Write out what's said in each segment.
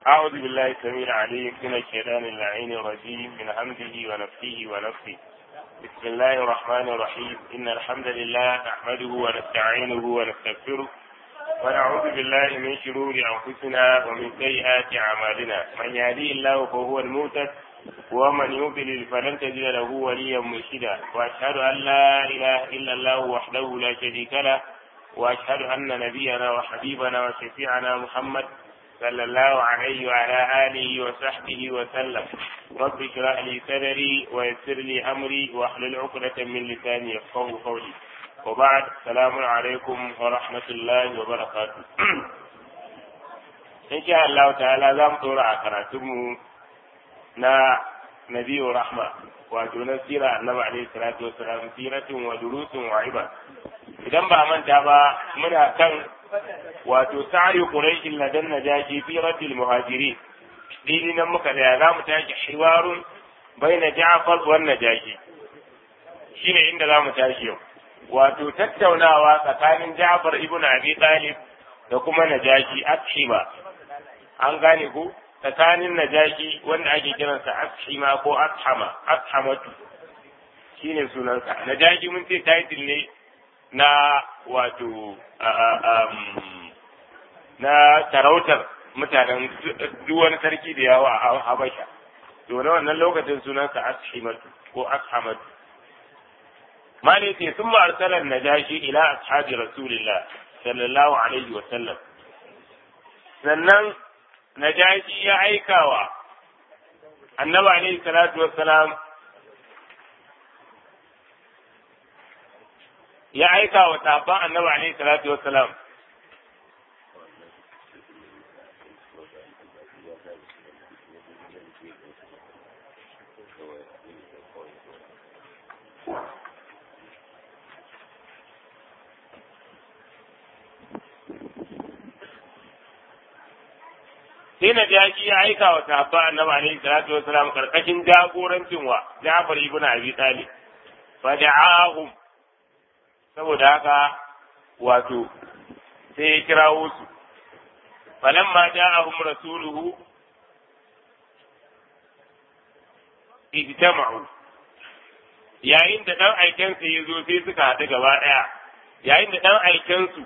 أعوذ بالله السميع العليم من الشيطان اللعين الرجيم من همزه ونفسه ونفسه بسم الله الرحمن الرحيم إن الحمد لله نحمده ونستعينه ونستغفره ونعوذ بالله من شرور أنفسنا ومن سيئات أعمالنا من يهديه الله فهو المهتد ومن يضلل فلن تجد له وليا مرشدا وأشهد أن لا إله إلا الله وحده لا شريك له وأشهد أن نبينا وحبيبنا وشفيعنا محمد صلى الله عليه وعلى آله وصحبه وسلم رب اشرح لي صدري ويسر لي أمري واحلل عقدة من لساني يفقه قولي وبعد السلام عليكم ورحمة الله وبركاته إن شاء الله تعالى زام طورا كراتم نا نبي رحمة wato سيرة النبي عليه الصلاة والسلام سيرة ودروس وعبر idan ba manta ba muna kan wato sa'ayi quraish ladan najashi fi raddil muhajirin dini nan muka da za mu tashi hiwarun baina ja'far wa najashi shine inda za mu tashi yau wato tattaunawa tsakanin ja'far ibn abi talib da kuma najashi ashima an gane ku tsakanin najashi wanda ake kiransa ashima ko ashama ashamatu shine sunansa najashi mun ce title ne na wato na sarautar mutanen duk wani sarki da yawa a Habasha. To na wannan lokacin sunansa Ashimatu ko Ashamatu. Mali ce sun ba arsalar Najashi ila ashabi Rasulillah sallallahu alaihi wa sallam. Sannan Najashi ya aikawa Annabi alaihi salatu wa salam ya aika wa sahabban annabi alaihi salatu wassalam sai na jashi ya aika wa sahabban annabi alaihi salatu wassalam karkashin jagorancin wa Ja'far ibn Abi Talib fa da'ahum saboda haka wato sai ya kirawo su falamma ja'ahum rasuluhu ijtama'u yayin da dan aiken su yazo sai suka haɗu gaba ɗaya yayin da dan aiken su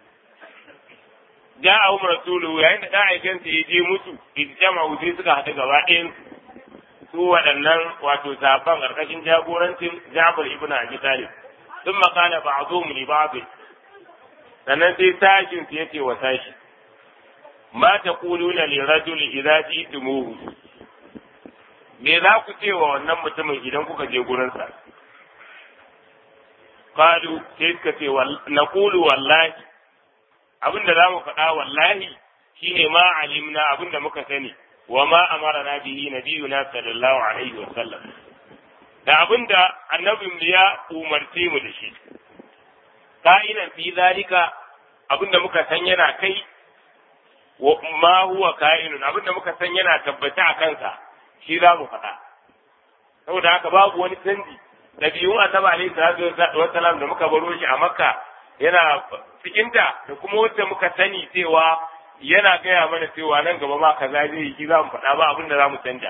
ja'ahum rasuluhu yayin da dan aiken su yaje musu ijtama'u sai suka haɗu gaba ɗayan su waɗannan wato sahabban ƙarƙashin jagorancin Ja'far ibn Abi Talib ثم قال بعضهم لبعض sannan sai sashin su yace wa sashi ma ta kuluna li rajul idza ji'tumuhu me za ku ce wa wannan mutumin idan kuka je gurin sa qalu sai suka ce naqulu wallahi abinda za mu faɗa wallahi shine ma alimna abinda muka sani wa ma amarna bihi nabiyuna sallallahu alaihi wa sallam da abin da annabin ya umarce mu da shi ka'inan fi zalika abin da muka san yana kai wa ma huwa ka'inun abin da muka san yana tabbata a kansa shi za mu faɗa saboda haka babu wani canji ɗabi'un asaba alaihi salatu wassalam da muka baro shi a makka yana cikinta da kuma wacce muka sani cewa yana gaya mana cewa nan gaba ma kaza zai yi shi za mu faɗa ba abin da za mu canja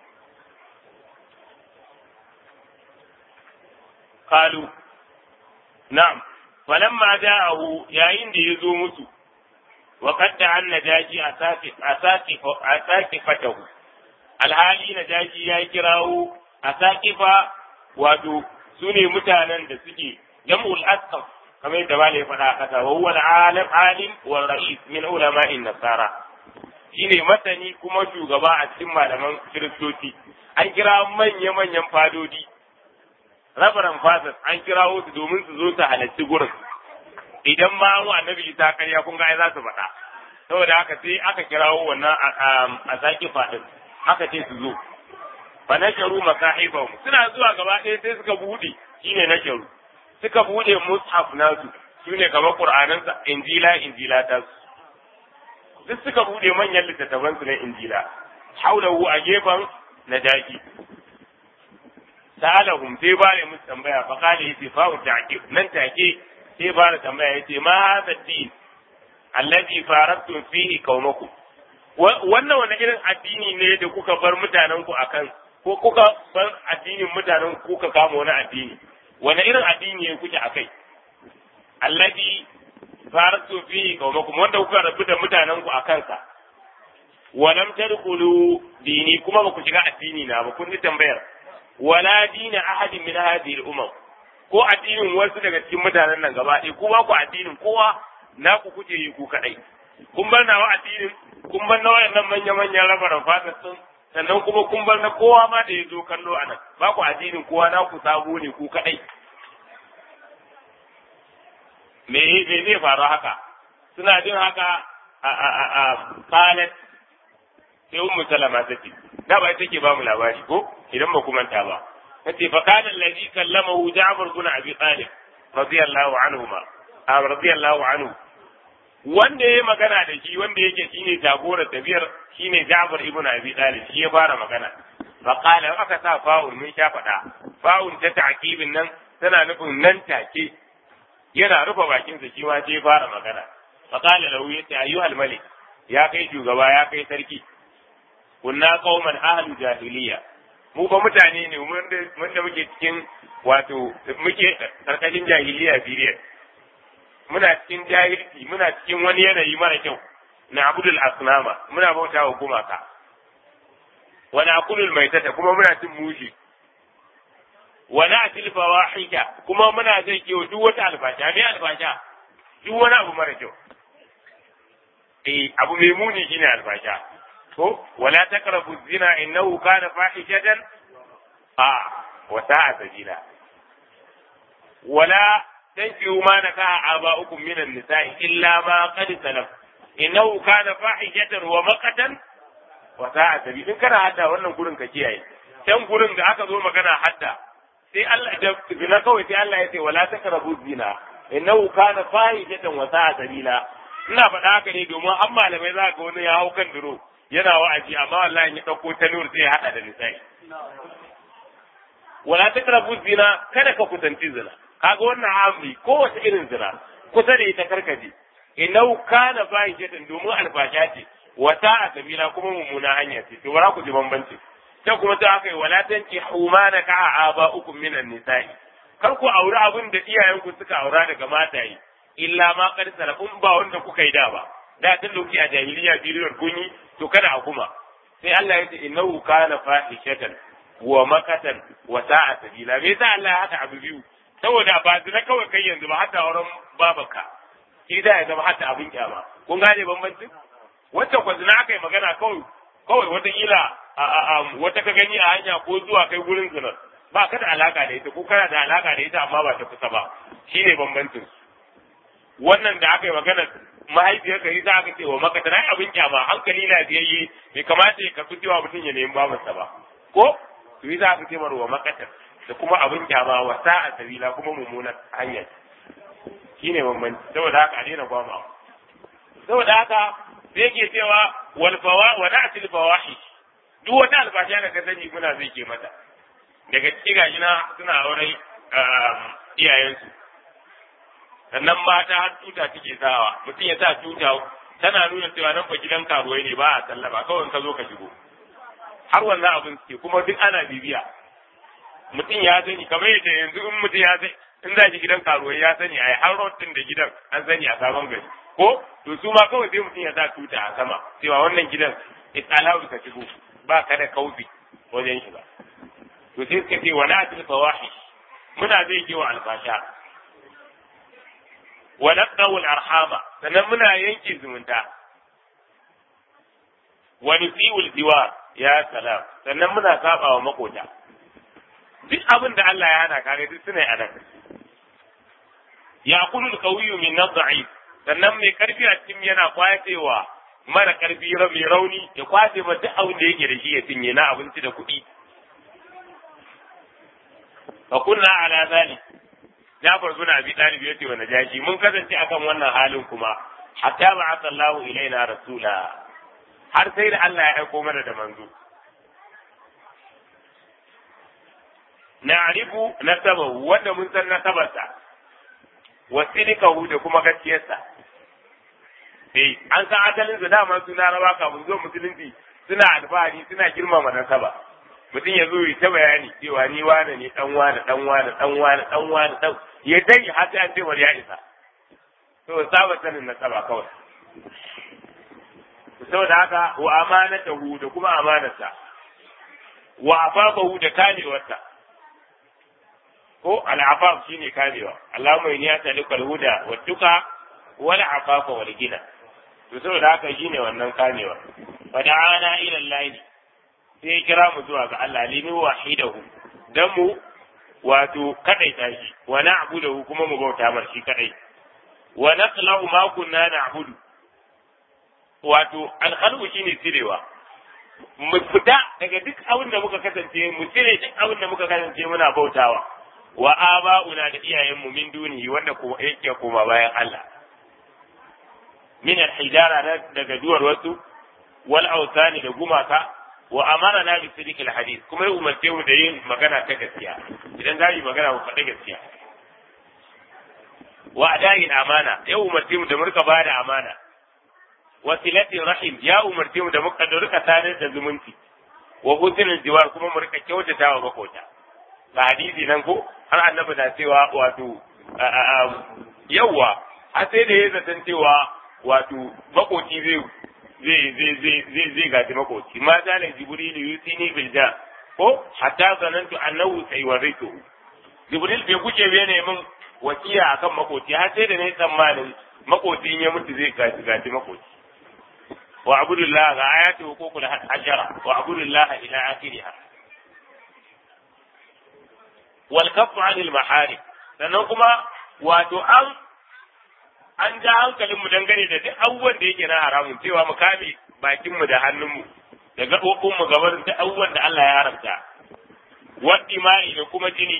قالوا نعم فلما جاءه يعين دي يزو مسو وقد دعا النجاشي أساقفته alhali na daji ya kirawo a saƙifa wato su ne mutanen da suke jam'ul asqaf kamar yadda malai faɗa a ƙasa wa huwa alim alim wa ra'is min ulama'in nasara shine masani kuma shugaba a cikin malaman kiristoci an kira manya manyan fadodi rabaran fasas an kirawo su domin su zo su halarci gurin idan ma an annabi ta karya kun ga za su faɗa saboda haka sai aka kirawo wannan a saki faɗin aka ce su zo fa nasharu masahibahum suna zuwa gaba ɗaya sai suka buɗe shine nasharu suka buɗe mushaf nasu shine kamar qur'anan sa injila injila ta su duk suka buɗe manyan littattafan su na injila haulahu a gefen najaki sa'alahum sai ba ne musu tambaya fa kale yace fa ta'qib nan take sai ba da tambaya yace ma hadha din alladhi faradtum fihi qaumakum wannan wani irin addini ne da kuka bar mutanen ku akan ko kuka bar addinin mutanen ku kuka kama wani addini wani irin addini ne kuke akai alladhi faratu fi qaumakum wanda kuka rabu da mutanen ku akan sa walam tadkhulu dini kuma ba ku shiga addini na ba kun ji tambayar wala dina ahadin min hadhihi al-umam ko addinin wasu daga cikin mutanen nan gaba ɗaya ko ba ku addinin kowa na ku kuke yi ku kadai kun bar nawa addinin kun bar na wayannan manya manyan rabaran fata sun sannan kuma kun bar na kowa ma da ya zo kallo a nan ba ku addinin kowa na ku sabo ne ku kadai me me zai faru haka suna jin haka a a a a qalat sai ummu salama take da ba take ba mu labari ko idan ba ku manta ba tace fa kana allazi kallamahu ja'far bin abi talib radiyallahu anhuma a radiyallahu anhu wanda ya magana da shi wanda yake shine jagorar tafiyar shine Ja'far ibn Abi Talib shi ya fara magana fa qala aka sa fa'ul mun sha faɗa fa'ul ta ta'kibin nan tana nufin nan take yana rufe bakin sa shi ma sai fara magana fa qala lahu yace ayyuhal malik ya kai shugaba ya kai sarki kunna qauman ahlu jahiliya mu ba mutane ne mun da muke cikin wato muke karkashin jahiliya period muna cikin jahilci muna cikin wani yanayi mara kyau na abudul asnama muna bauta wa gumaka wani akulul maitata kuma muna cin mushi wani atil fawahika kuma muna zai kewa duk wata albasha me albasha duk wani abu mara kyau eh abu mai muni shine albasha ko wala taqrabu zina innahu kana fahishatan a wa sa'a sabila wala تنكحوا ما نكح آباؤكم من النساء إلا ما قد سلف إنه كان فاحشة ومقتا وساء سبيل إن كان حتى wannan gurin ka kiyaye can gurin da aka zo magana hadda sai Allah da zina kawai sai Allah ya ce wala takrabu zina innahu kana fahishatan wa sa'a sabila ina faɗa haka ne domin an malamai za ga wani ya hau kan duro yana wa'azi amma wallahi ya dauko ta nur sai ya hada da nisa'i wala takrabu zina kada ka kusanci zina kaga wannan amri kowace irin zina kusa da ita karkaje inau kana fahishatan domin albasha ce wata a sabila kuma mummuna hanya ce to bara ku ji bambanci ta kuma ta haka wala tanki humana ka aba uku minan nisa'i kar ku aure abin da iyayenku suka aura daga mataye illa ma qad salafun ba wanda kuka yi da ba da tun lokaci a jahiliya biliyar kunyi to kada a kuma sai Allah ya ce innahu kana fahishatan wa makatan wa sa'a sabila me yasa Allah ya haka abu biyu saboda ba zina kawai kai yanzu ba hatta wurin babanka shi da ya zama hatta abin kyama kun gane bambancin wacce kwa zina aka yi magana kawai kawai wataƙila wata ka gani a hanya ko zuwa kai gurin zinar ba ka da alaka da ita ko kana da alaka da ita amma ba ta kusa ba shi ne bambancin wannan da aka yi magana mahaifiyar ka yi za aka ce wa maka tana abin kyama hankali na biyayye bai kamata ya karɓi cewa mutum ya nemi babarsa ba ko to yi za aka ce wa makatar da kuma abin kyama wa sa'a sabila kuma mummunan hanya shine bambanci saboda haka a daina gwama saboda haka sai yake cewa wal fawa wa na'til fawahi duk wata albasha da ka sani muna zai ke mata daga cikin gashi na suna auren iyayensu sannan mata har tuta take sawa mutum ya sa tuta tana nuna cewa nan fa gidan karuwai ne ba a sallaba kawai ka zo ka shigo har wannan abin suke kuma duk ana bibiya mutum ya sani kamar yadda yanzu in mutum ya sani in za shi gidan karuwai ya sani a har rotin da gidan an sani a sabon gari ko to su ma kawai sai mutum ya sa tuta a sama cewa wannan gidan italawu ka shigo ba ka da kaufi wajen shiga to sai suka ce wala atil fawahi muna zai ke wa albasha wa naqawul arhama sannan muna yanke zumunta wa nusiul diwa ya salam sannan muna saba wa makota duk abin da Allah ya hana kare duk suna a nan ya kulul qawiyyu min nad'if sannan mai karfi a cikin yana kwacewa mara karfi mai rauni ya kwace ma duk abin da yake da shi ya cinye na abinci da kuɗi fa kunna ala zalik Jafar bin Abi Talib yace wa Najashi mun kasance akan wannan halin kuma hatta ba'atha Allahu ilaina rasula har sai da Allah ya aiko mana da manzo na'rifu nasabahu wanda mun san nasabarsa wa sidikahu da kuma gaskiyarsa eh an san asalin su dama su laraba kafin zo musulunci suna alfahari suna girmama nasaba mutum ya zo ya ta bayani cewa ni wane ne dan wane dan wane dan wane dan wane dan ya dai har sai an ce ya isa to saba sanin nasaba kawai saboda haka wa amanatahu da kuma amanarsa wa afafahu da kamewarsa ko al'afaf shine kamewa Allahumma inni as'aluka al-huda wa tuqa wal afafa wal gina to saboda haka shine wannan kamewa fa da'ana ila Allah sai ya kira mu zuwa ga Allah limi wahidahu dan mu wato kadaita shi wa na'budu kuma mu bauta mar shi kadai wa naqlahu ma kunna na'budu wato alkhalqu shine cirewa mu fita daga duk abin da muka kasance mu cire duk abin da muka kasance muna bautawa wa aba'una da iyayenmu min dunihi wanda ko yake koma bayan Allah min al-hijara daga duwar wasu wal awsani da gumaka wa amara na bi sidiq al-hadith kuma ya umarce mu da yin magana ta gaskiya idan za mu magana mu faɗi gaskiya wa adayin amana ya umarce mu da murka bada amana wasilatin rahim ya umarce mu da muka da rika sadar da zumunci wa husnul jiwar kuma mu rika kyautata wa makota ga hadisi nan ko har annabi na cewa wato yawa har sai da ya zaton cewa wato makoci zai zai zai zai zai zai gaji makoci ma zalai jibril yusini bil ja ko hatta zanantu annahu sayawritu jibril bai kuce bai ne min wasiya akan makoci har sai da ne tsammanin makoci ya mutu zai gaji gaji makoci wa abudullah ga ayati hukukul hajara wa abudullah ila akhiriha wal kaffu anil maharim sannan kuma wato an an ja hankalin mu dangane da duk abubuwan da yake na haramun cewa mu kame bakin mu da hannun mu da gabobin mu gaban duk abubuwan da Allah ya haramta waddi mai da kuma jini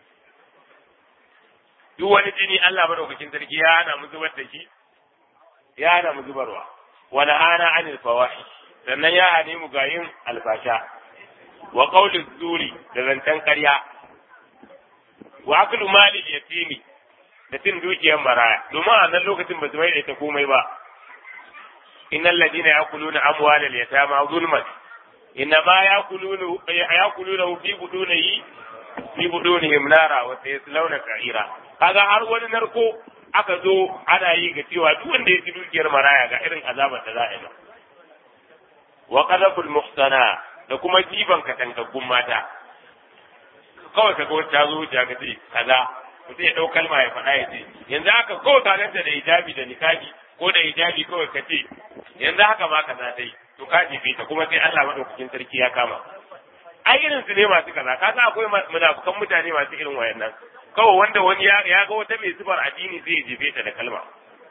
duk wani jini Allah madaukakin sarki ya hana mu zubar da shi ya hana mu zubarwa wani hana anil fawahi sannan ya hane mu ga yin alfasha wa qawli zuri da zancen ƙarya wa aklu mali yatimi da cin dukiyar maraya domin a nan lokacin ba su mai da ita komai ba innal ladina yaquluna amwalal yatama zulman inna ma yaquluna yaquluna fi budunihi fi budunihim nara wa sayaslawna sa'ira kaga har wani narko aka zo ana yi ga cewa duk wanda ya ci dukiyar maraya ga irin azabar da za a yi wa qadaful muhsana da kuma jiban katangaggun mata kawai kaga wata ta zo ta ce kaza mutum ya ɗau kalma ya faɗa ya ce yanzu haka kawai ka ganta da hijabi da nikabi ko da hijabi kawai ka ce yanzu haka ma kaza ta yi to ka jefe ta kuma sai Allah madaukakin sarki ya kama ai irin su ne masu kaza ka san akwai munafukan mutane masu irin wayannan kawai wanda wani ya ga wata mai zubar addini zai jefe ta da kalma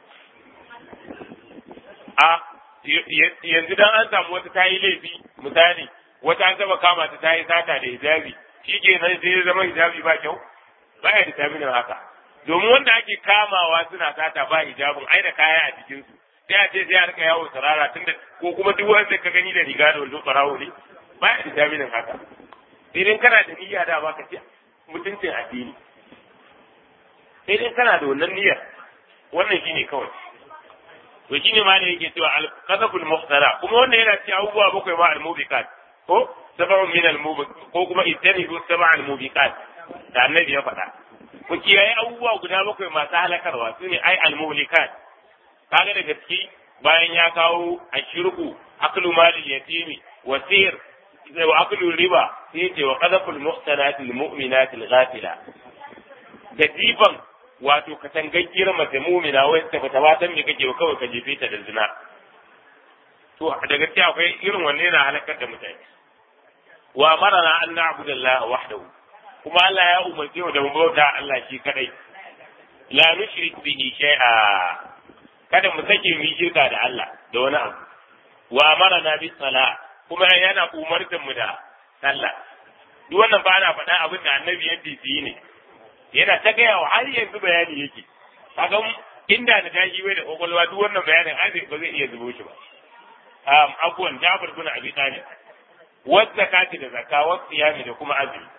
a yanzu dan an samu wata ta yi laifi misali wata an taba kama ta ta yi sata da hijabi shi ke nan sai ya zama hijabi ba kyau ba ya determinin haka domin wanda ake kamawa suna sata ba hijabin ai da kaya a jikinsu sai a ce sai a rika yawo sarara tunda ko kuma duk wanda ka gani da riga da wando tsarawo ne ba ya determinin haka idan kana da niyya da ba ka ce mutuncin addini idan kana da wannan niyyar wannan shine kawai to shine ma ne yake cewa al-qasabul muhtara kuma wannan yana cewa abubuwa bakwai ma al-mubiqat ko sab'un min al-mubiq ko kuma ittanibu sab'a al-mubiqat da annabi ya faɗa ku kiyaye abubuwa guda bakwai masu halakarwa su ne ai al-muhlikat kaga daga ciki bayan ya kawo ashirku aklu malil yatimi wa sir wa aklu riba sai ce wa qadaful muhsanati al-mu'minati al-ghafila da jifan wato katangaggiyar mace mumina wai ta bata ba san me kake kawai ka jefe ta da zina to da gaskiya akwai irin wanne yana halakar da mutane wa marana an na'budu Allah wahdahu kuma Allah ya umarce mu da mu bauta Allah shi kadai la nushrik bihi shay'a kada mu sake mu shirka da Allah da wani abu wa marana bis sala kuma yana umartar mu da sallah duk wannan ba na faɗa abin da annabi yadda yi ne yana ta gaya wa har yanzu bayani yake kaga inda da tashi bai da kokolwa duk wannan bayanin ai ba zai iya zubo shi ba um abuwan Jabir bin Abi Talib wa zakati da zakka wa siyami da kuma azumi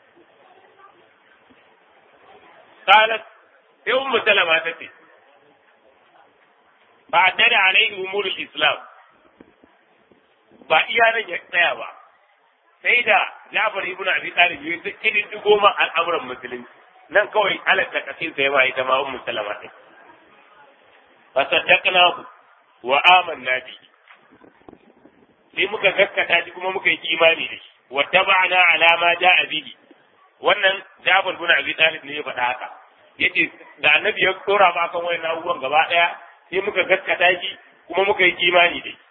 qalat sai ummu salama ta ce ba addada alaihi umurul islam ba iya nan ya tsaya ba sai da Jafar ibn Abi Talib ya ta kidin digo ma al'amuran musulunci nan kawai halatta kasin sai ba ita ma ummu salama din fa saddaqna wa amanna bi sai muka gaskata shi kuma muka yi imani da shi wa taba'na ala ma ja'a bihi wannan Jafar ibn Abi Talib ne ya faɗa haka yace da annabi ya tsora ba kan wayan abubuwan gaba daya sai muka gaskata shi kuma muka yi imani da shi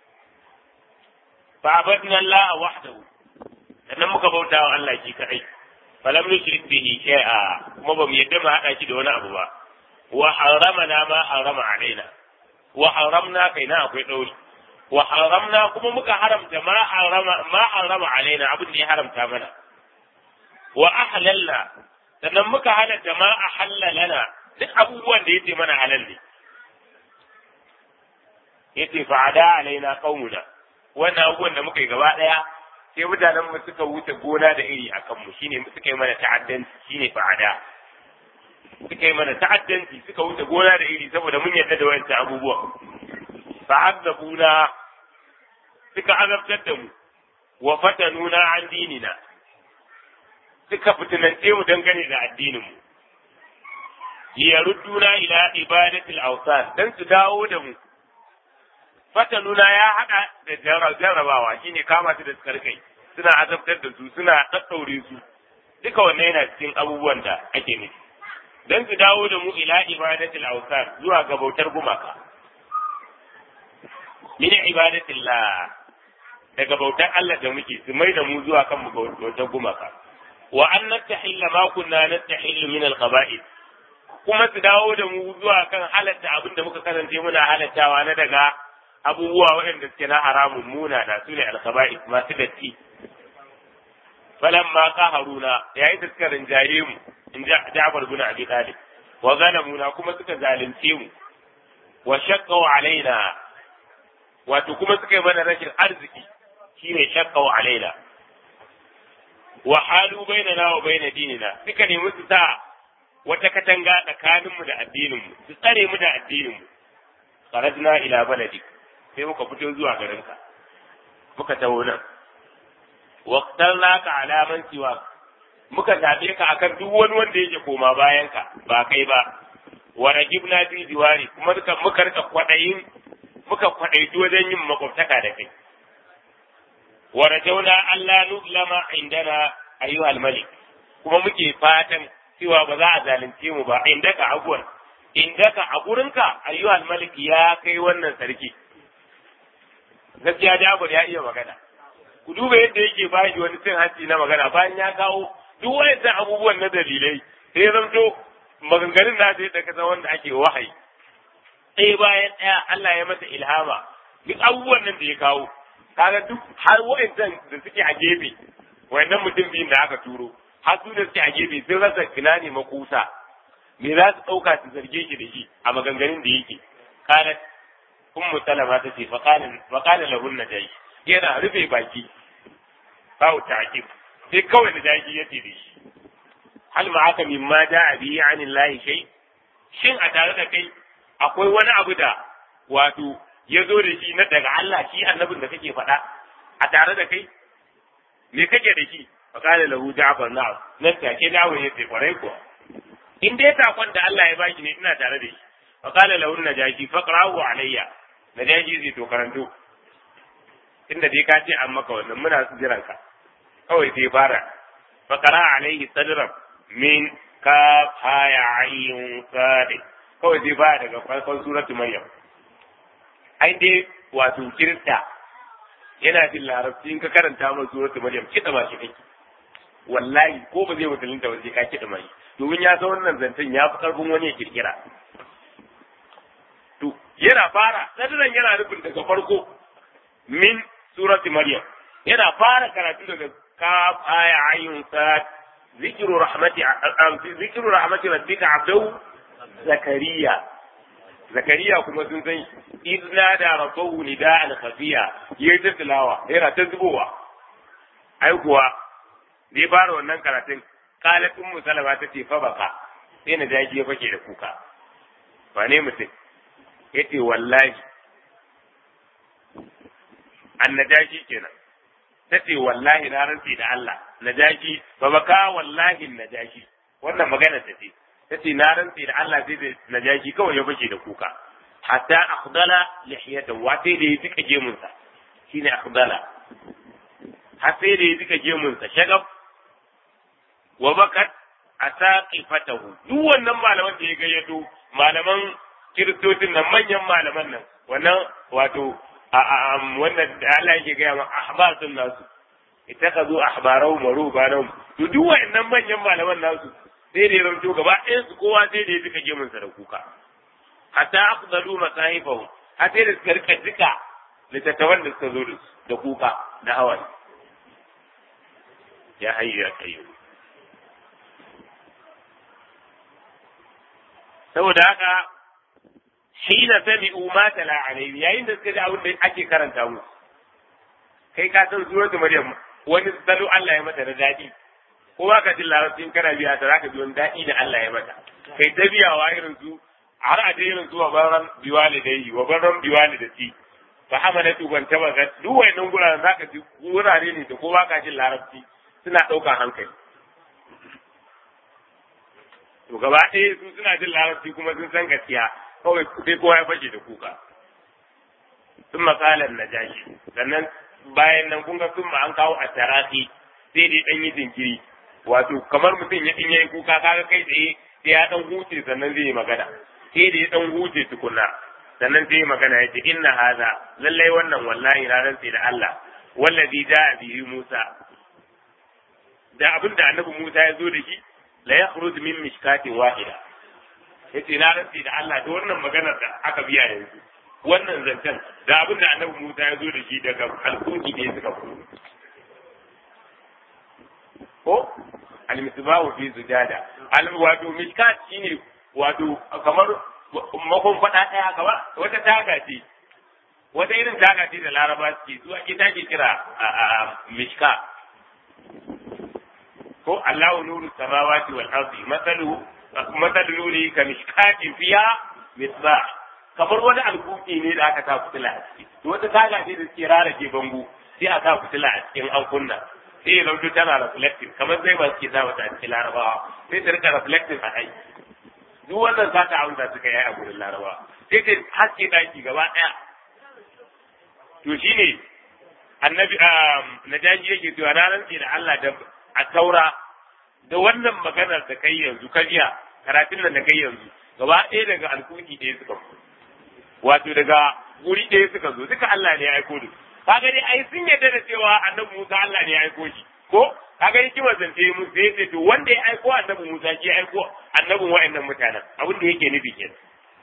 fa abadna Allah wahdahu sannan muka bauta wa Allah shi kadai falam nushrik bihi shay'a kuma bamu yadda mu hada shi da wani abu ba wa haramna ma harama alaina wa haramna kaina akwai dauri wa haramna kuma muka haramta ma harama ma harama alaina abin da ya haramta mana wa ahlalna sannan muka halatta ma ahalla lana duk abubuwan da yace mana halal ne yace fa'ada alaina qaumuna wannan abubuwan da muka yi gaba daya sai mutanen mu suka wuce gona da iri a kanmu shine suka yi mana ta'addanci shine fa'ada suka yi mana ta'addanci suka wuce gona da iri saboda mun yarda da wayancan abubuwan fa'azzabuna suka azabtar da mu wa fatanuna an dinina suka fitinance mu dangane da addinin mu liyarudduna ila ibadatil awsan dan su dawo da mu fatanuna ya haɗa da jarrabawa shine kama su da kai suna azabtar da su suna ɗaɗɗaure su duka wannan yana cikin abubuwan da ake nufi don su dawo da mu ila ibadatil awsan zuwa ga bautar gumaka min ibadatil la daga bautar Allah da muke su mai da mu zuwa kan bautar gumaka wa an nastahilla ma kunna nastahillu min al-qaba'id kuma su dawo da mu zuwa kan halatta abin da muka kasance muna halattawa na daga abubuwa waɗanda suke na haramun muna da su ne alkhaba'i masu datti falan ma haruna yayin da suka rinjaye mu in ja Ja'far bin Abi Talib wa zalamuna kuma suka zalunce mu wa shaqqaw alaina wato kuma suka yi mana rashin arziki shine shaqqaw alaina wa halu bainana wa baina dinina suka nemi su sa wata katanga tsakaninmu da addininmu su tsare mu da addininmu kharajna ila baladik sai muka fito zuwa garinka muka taho nan waqtalnaka ala man siwa muka zabe ka akan duk wani wanda yake koma bayan ka ba kai ba wa ragibna fi diwari kuma muka muka rika kwadayin muka kwadaitu wajen yin makwabtaka da kai wa rajauna alla nuzlama indana ayyuhal malik kuma muke fatan cewa ba za a zalunce mu ba indaka aguwan indaka a gurinka ayyuhal malik ya kai wannan sarki gaskiya Jabir ya iya magana ku duba yadda yake ba shi wani cin hanci na magana bayan ya kawo duk wayannan abubuwan na dalilai sai ya zamto maganganun na sai da kasa wanda ake wahayi ɗaya bayan ɗaya Allah ya masa ilhama duk abubuwan nan da ya kawo kaga duk har wayannan da suke a gefe wayannan mutum biyun da aka turo har su da suke a gefe sun rasa ina ne makusa me za su ɗauka su zarge shi da shi a maganganun da yake kalat ummu salama ta ce faƙalin lahun na jayi yana rufe baki bawu ta'qib sai kawai da jayi ya ce da shi hal ma aka mimma da bi anin lahi shay shin a tare da kai akwai wani abu da wato ya zo da shi na daga Allah shi annabin da kake faɗa a tare da kai me kake da shi faƙalin lahu ja'far na'am nan take dawo ya ce kwarai kuwa in dai takon da Allah ya baki ne ina tare da shi faƙalin lahu najashi faqra'u alayya na daji zai to karanto inda dai ka ce an maka wannan muna su jiran ka kawai sai fara faqara alaihi sadran min ka haya ayyun sadi kawai sai fara daga farkon suratu maryam ai dai wato kirista yana jin larabci in ka karanta mai suratu maryam kida ba shi kake wallahi ko ba zai musulunta ba sai ka kida mai domin ya san wannan zancen ya fi karfin wani ya kirkira to yana fara sadiran yana nufin daga farko min surati maryam yana fara karatu daga kaf aya ayyun sad zikru rahmati zikru rahmati rabbika abdahu zakariya zakariya kuma sun san idna da rabbahu nida'an khafiya yayi ta tilawa yana ta zubowa ai kuwa ne fara wannan karatun qalat ummu salama ta ce fa baka sai na jaji ya fake da kuka wane mutum yace wallahi annajashi kenan tace wallahi na rantsi da Allah najashi fa baka wallahi najashi wannan magana ta ce tace na rantsi da Allah sai da najashi kawai ya bace da kuka hatta akhdala lihiyata wa sai da ya tuka gemunsa shine akhdala har sai da ya tuka gemunsa shagab wa bakat asaqifatahu duk wannan malaman da ya gayyato malaman kiristocin nan manyan malaman nan wannan wato wannan da Allah yake gaya ma ahbasun nasu ittakazu ahbarahum wa rubanahum to duk wannan manyan malaman nasu sai da ya ranto gaba ɗayan su kowa sai da ya tuka gemunsa da kuka hatta aqdalu masahifahum har sai da suka rika duka littattafan da suka zo da kuka da hawaye ya hayyu ya kayyum saboda haka hina sami'u ma tala alayhi yayin da suka ji abin da ake karanta musu kai ka san suratul maryam wani salo Allah ya mata da dadi ko ba ka jin larabcin kana biya ta zaka ji wani dadi da Allah ya mata kai ta biyawa irin su har a dai irin su wa baran biwalidai wa baran biwalidati fa hamalatu ban taba ga duk wayannan guraren zaka ji wurare ne da ko ba ka jin larabci suna ɗaukar hankali to gaba ɗaya su suna jin larabci kuma sun san gaskiya kawai sai kowa ya fashe da kuka sun makalar na jashi sannan bayan nan kun ga sun ma an kawo a tarafi sai dai ɗan yi jinkiri wato kamar mutum ya ɗin yayi kuka kaga kai tsaye sai ya ɗan huce sannan zai yi magana sai da ya ɗan huce tukunna sannan sai yi magana ya ce inna haza lallai wannan wallahi ranar sai da Allah wallazi ja'a bihi Musa da abin da annabi Musa ya zo da shi la yakhruj min mishkatin wahida yace na rantsi da Allah da wannan maganar da aka biya yanzu wannan zancen da abin da annabi Musa ya zo da shi daga alkunki ne suka fito ko al-misbahu fi zujada al wato mishkat shine wato kamar makon fada daya kamar wata taga ce wata irin taga ce da laraba suke zuwa ita ke kira mishka ko Allahu nuru samawati wal ardi masalu masalu nuri ka mishkatin fiha misbah kamar wani alkuki ne da aka sa fitila a ciki to wata taga ce da suke rarake bango sai a sa fitila a cikin an kunna sai ya zauto tana reflecting kamar zai ba suke sa wata a cikin larabawa sai ta rika reflecting a kai duk wannan za ta amsa suka yi a gurin larabawa sai ta haske daki gaba ɗaya to shine annabi najaji yake cewa na rantsi da Allah da a taura da wannan maganar da kai yanzu ka jiya karatun nan da kai yanzu gaba ɗaya daga alkuki ɗaya suka fito wato daga guri ɗaya suka zo duka Allah ne ya aiko da kaga dai ai sun yarda da cewa annabi Musa Allah ne ya aiko shi ko kaga yake wazance mu sai ce to wanda ya aiko annabi Musa shi ya aiko annabin wa'annan mutanen abin da yake nufi kenan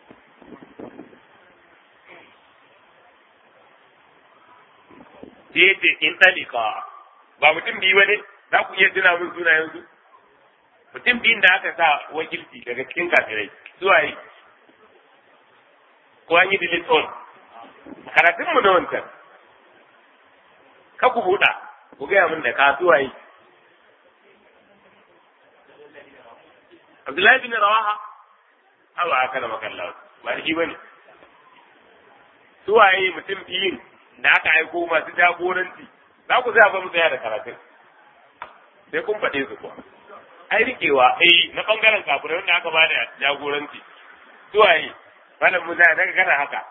sai ce in talika ba mutum biyu ba ne za ku iya tuna min suna yanzu mutum biyun da aka sa wakilci daga cikin kafirai zuwa yi ko an yi delete all karatun mu na wancan ka ku buɗa ku gaya min da ka zuwa yi Abdullahi bin Rawaha awa aka da makalla ba da shi bane suwaye mutum biyun da aka aiko masu jagoranci za ku zai ba mu tsaya da karatun sai kun faɗe su kuwa ai rikewa eh na bangaren kafirai wanda aka bada jagoranci suwaye malam musa daga kana haka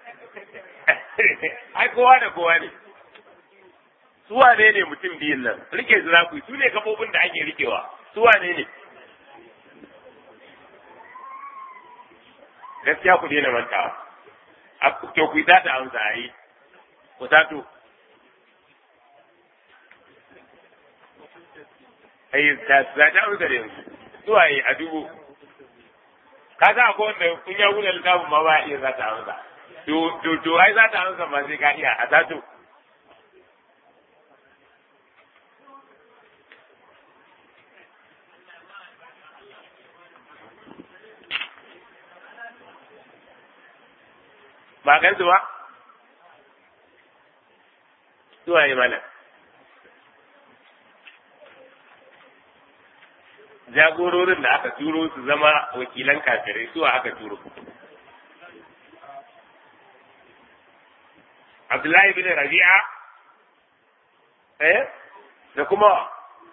ai kowa da kowa ne suwa ne ne mutum biyun nan rike su za ku su ne kafofin da ake rikewa suwa ne ne gaskiya ku daina mantawa to ku yi ta amsa a yi ku tato ai ta za ta amsa da yanzu zuwa yi a dubu ka sa ko wanda kun ya wuce littafin ma ba iya za ta amsa to to to ai za ta amsa ma sai ka iya a tato ba gan su ba zuwa yi mana jagororin da aka turo su zama wakilan kafirai suwa aka turo Abdullahi bin Rabi'a eh da kuma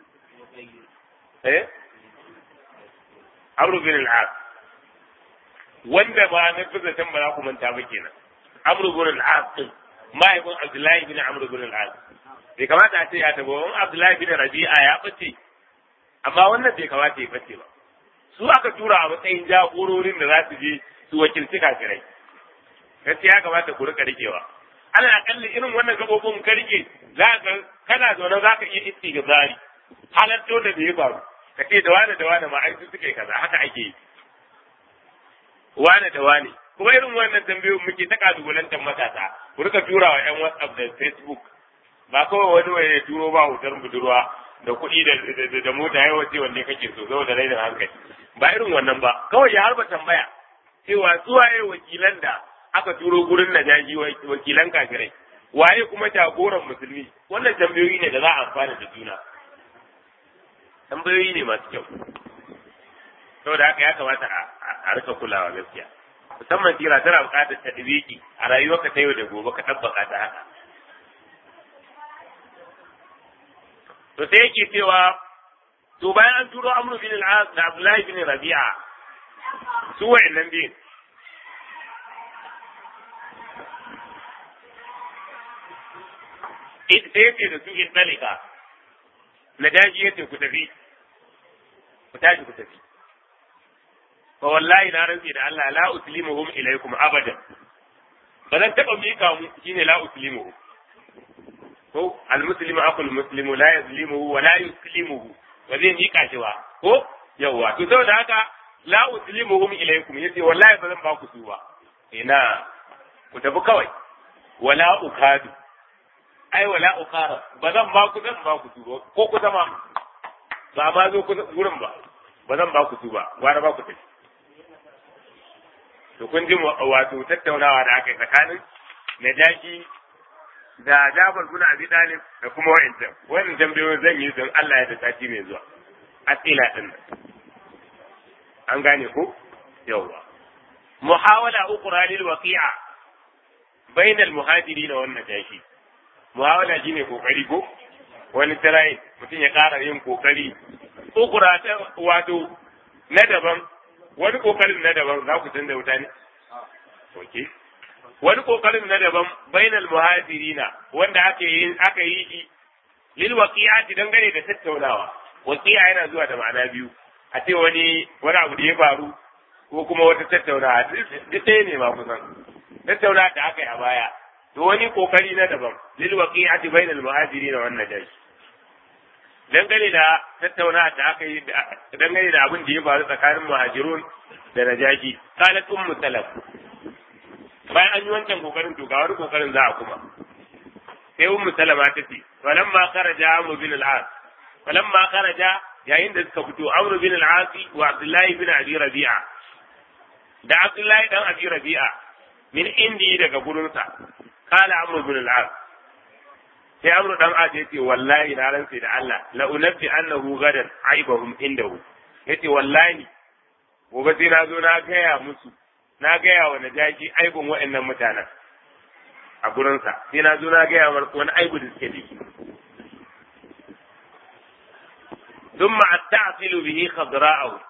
eh Amr bin al-As wanda ba na fi zaton ba za ku manta ba kenan Amr bin al-As din mahaifin Abdullahi bin Amr bin al-As bai kamata a ce ya tabo wani Abdullahi bin Rabi'a ya bace amma wannan bai kamata ya bace ba su aka tura a matsayin jagororin da za su je su wakilci kafirai gaskiya ya kamata ku rika rikewa ana akalli irin wannan gabobin ka rike za ka kana zaune za ka iya istighfari halatto da bai faru ka ce da wane da wane ma ai su suke kaza haka ake yi wane da wane kuma irin wannan tambayoyin muke ta kalubalantar matasa ku rika tura wa yan whatsapp da facebook ba kawai wani wani ya turo ba hotar budurwa da kuɗi da da mota yawa ce wanne kake so saboda rainin hankali ba irin wannan ba kawai ya harba tambaya cewa suwaye wakilan da aka turo gurin najaji wakilan kafirai waye kuma jagoran musulmi wannan tambayoyi ne da za a amfana da juna tambayoyi ne masu kyau saboda haka ya kamata a rika kulawa gaskiya musamman tira tana buƙatar tadbiki a rayuwarka ta yau da gobe ka tabbaka ta haka to sai yake cewa to bayan an turo amru bin al-as da abdullahi bin rabi'a su wa'annan biyun sai yace da su in dalika na daji yace ku tafi ku tashi ku tafi fa wallahi na rantsi da Allah la uslimuhum ilaykum abadan ba zan taba mika mu shine la uslimuhum ko almuslimu aqul muslimu la yazlimuhu wa la yuslimuhu ba zai mika shi ba ko yawa to saboda haka la uslimuhum ilaykum yace wallahi ba zan ba ku su ba ina ku tafi kawai wala ukadu ai wala ukara ba zan ba ku zan ba ku su ba ko ku zama ba ma zo ku gurin ba ba zan ba ku su ba gwara ba ku tafi to kun ji wato tattaunawa da aka yi tsakanin najashi da Jafar bin Abi Talib da kuma wa'ancan wannan tambayoyin zan yi don Allah ya da sati mai zuwa asila din an gane ko yawa muhawala ukhra lil waqi'a bayna al muhajirin wa najashi muhawala shine kokari ko wani tarayi mutum ya ƙara yin kokari ukhra ta wato na daban wani kokarin na daban za ku canza wuta ne okay wani kokarin na daban bainal muhajirina wanda aka yi aka yi shi lil waqi'ati dangane da tattaunawa waqi'a yana zuwa da ma'ana biyu a ce wani wani abu da ya faru ko kuma wata tattaunawa duk ɗaya ne ma kusan tattaunawa da aka yi a baya to wani kokari na daban lil waqi'ati bainal muhajirina wan najashi dangane da tattaunawa da aka yi dangane da abin da ya faru tsakanin muhajirun da najashi qalat ummu salaf bayan an yi wancan kokarin to ga wani kokarin za a kuma sai ummu salama ta ce falamma kharaja amru bin al-as falamma kharaja yayin da suka fito amru bin al-as wa abdullahi bin abi rabi'a da abdullahi dan abi rabi'a min indi daga gurinsa kala amru bin al-as sai amru dan as yace wallahi na rantsi da Allah la unabbi annahu gadan aibahum indahu yace wallahi gobe sai na zo na gaya musu na gaya wa najashi aibin wa'annan mutanen a gurinsa sai na zo na gaya wa wani aibu da suke da shi thumma asta'silu bihi khadra'ahu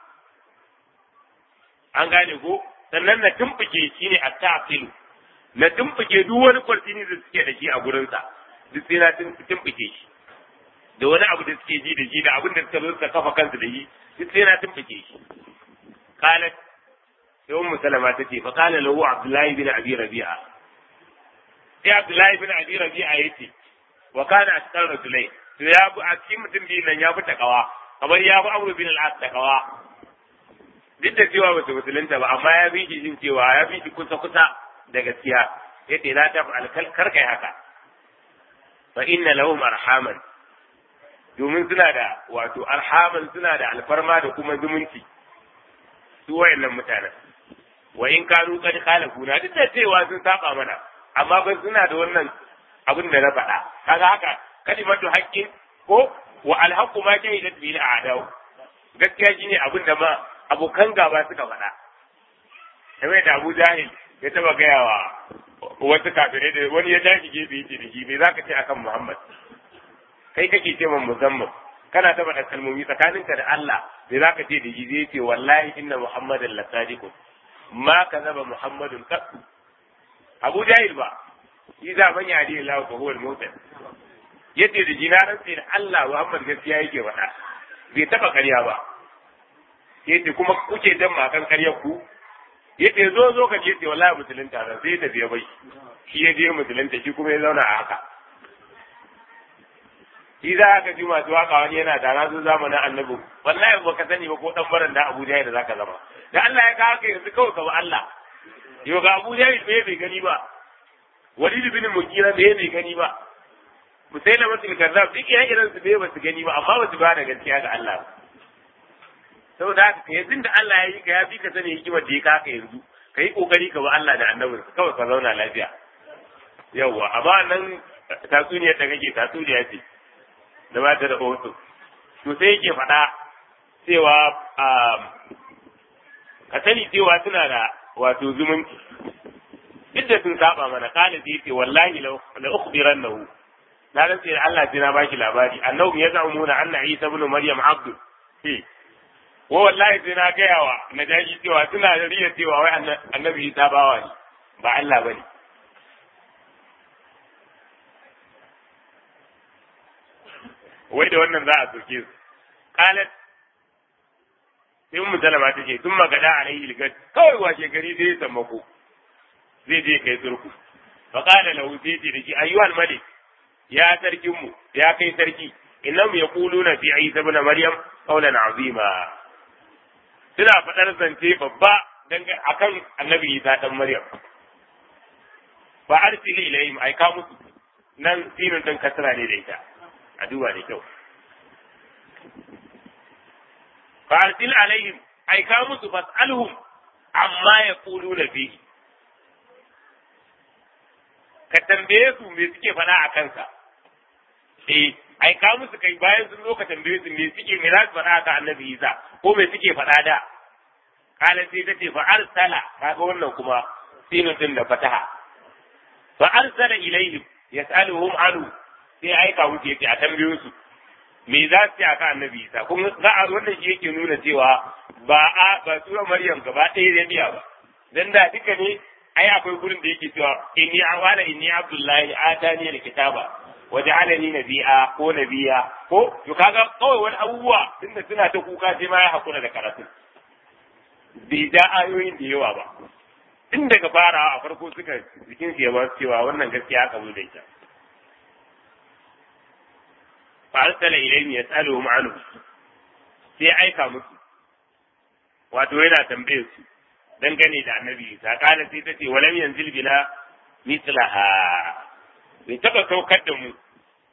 an gane ko sannan na tumbuke shi ne asta'silu na tumbuke duk wani kwartini da suke da shi a gurinsa duk sai na tumbuke shi da wani abu da suke ji da shi da abin da suka zo suka kafa kansu da shi duk sai na tumbuke shi qalat sai ummu salama ta ce fa qala lahu abdullahi bin abi rabi'a sai abdullahi bin abi rabi'a yace wa kana asqal rajulai to ya bu a cikin mutum biyu nan ya fi takawa kamar ya fi amru bin al-as takawa duk da cewa ba su musulunta ba amma ya bi shi jin cewa ya bi shi kusa kusa da gaskiya yace la ta fa'al kar kai haka fa inna lahum arhaman domin suna da wato arhaman suna da alfarma da kuma zumunci su wayannan mutanen wa in kanu kad khalafuna duk da cewa sun saba mana amma ba suna da wannan abin da na faɗa kaga haka kalimatu haqqin ko wa alhaqqu ma shahidat bil a'daw gaskiya shine abin da ma abokan gaba suka faɗa kamar da Abu Jahil ya taba gayawa wasu kafirai da wani ya tashi gefe yace da shi me zaka ce akan Muhammad kai kake ce man musamman kana ta faɗa kalmomi tsakaninka da Allah me zaka ce da shi zai ce wallahi inna Muhammadan la sadiqun ma kazaba Muhammadun qattu Abu Jahil ba shi za man yadi Allah fa huwa al-mutan yace da jinaran sai da Allah Muhammad gaskiya yake faɗa bai taba ƙarya ba yace kuma kuke dan makan ƙaryar ku yace zo zo ka ce wallahi musulunta ran sai da biya bai shi ya je musulunta shi kuma ya zauna a haka shi za ka ji masu waka wani yana da razu zamanin annabi wallahi ba ka sani ba ko dan baran da Abu Jahil da zaka zama da Allah ya kawo ka yanzu kawai ka ba Allah yau ga Abu Jahil me bai gani ba Walid bin Mughira me bai gani ba Musailama masu kazzab duk ya irin su bai ba su gani ba amma ba su ba da gaskiya ga Allah saboda haka ka yanzu da Allah ya yi ka ya fi ka sani hikimar da ya kaka yanzu ka yi kokari ka ba Allah da annabin kawai ka zauna lafiya yawwa amma nan tatsuniyar da kake tatsuniya ce da ba ta da hoto to sai yake faɗa cewa ka sani cewa suna da wato zumunci duk da sun saba mana kana zai ce wallahi la ukhbirannahu na rantse da Allah sai na baki labari annabi ya zamuna anna Isa ibn Maryam abdu eh ko wallahi sai na gaya wa najashi cewa suna da riya cewa wai annabi Isa bawa ne ba Allah bane wai da wannan za a soke su qalat sai mu salama ta ce sun magada a rai ilgat kawai washe gari zai sammako zai je kai turku fa qala lahu sai ce da shi ayyuhal malik ya sarkin mu ya kai sarki innahum yaquluna fi isa ibn maryam qawlan azima suna faɗar zance babba akan annabi isa dan maryam fa arsili ilayhim ai ka musu nan sinin dan kasra ne da ita a duba da kyau fa arsil alaihim ai ka musu fas'alhum amma yaquluna fihi ka tambaye su me suke faɗa a kansa eh ai ka musu kai bayan sun zo ka tambaye su me suke me za su faɗa a kan annabi Isa ko me suke faɗa da kala sai ta ce fa arsala kaga wannan kuma sinin din da fataha fa arsala ilaihim yas'aluhum anhu sai aika wuce yace a tambayo su me za su ce a kan annabi Isa kuma za a wannan shi yake nuna cewa ba a ba sura Maryam gaba ɗaya da biya ba dan da duka ne ai akwai gurin da yake cewa inni awala inni abdullahi atani alkitaba waja'alani nabiya ko nabiya ko to kaga kawai wani abubuwa tunda suna ta kuka sai ma ya hakura da karatu bai da ayoyin da yawa ba tun daga farawa a farko suka jikin su ya ba cewa wannan gaskiya aka zo da ita fa arsala ilayhim yas'aluhum anhu sai aika musu wato yana tambaye su dangane da annabi Isa kana sai ta ce walam yanzil bina mislaha bai taba saukar da mu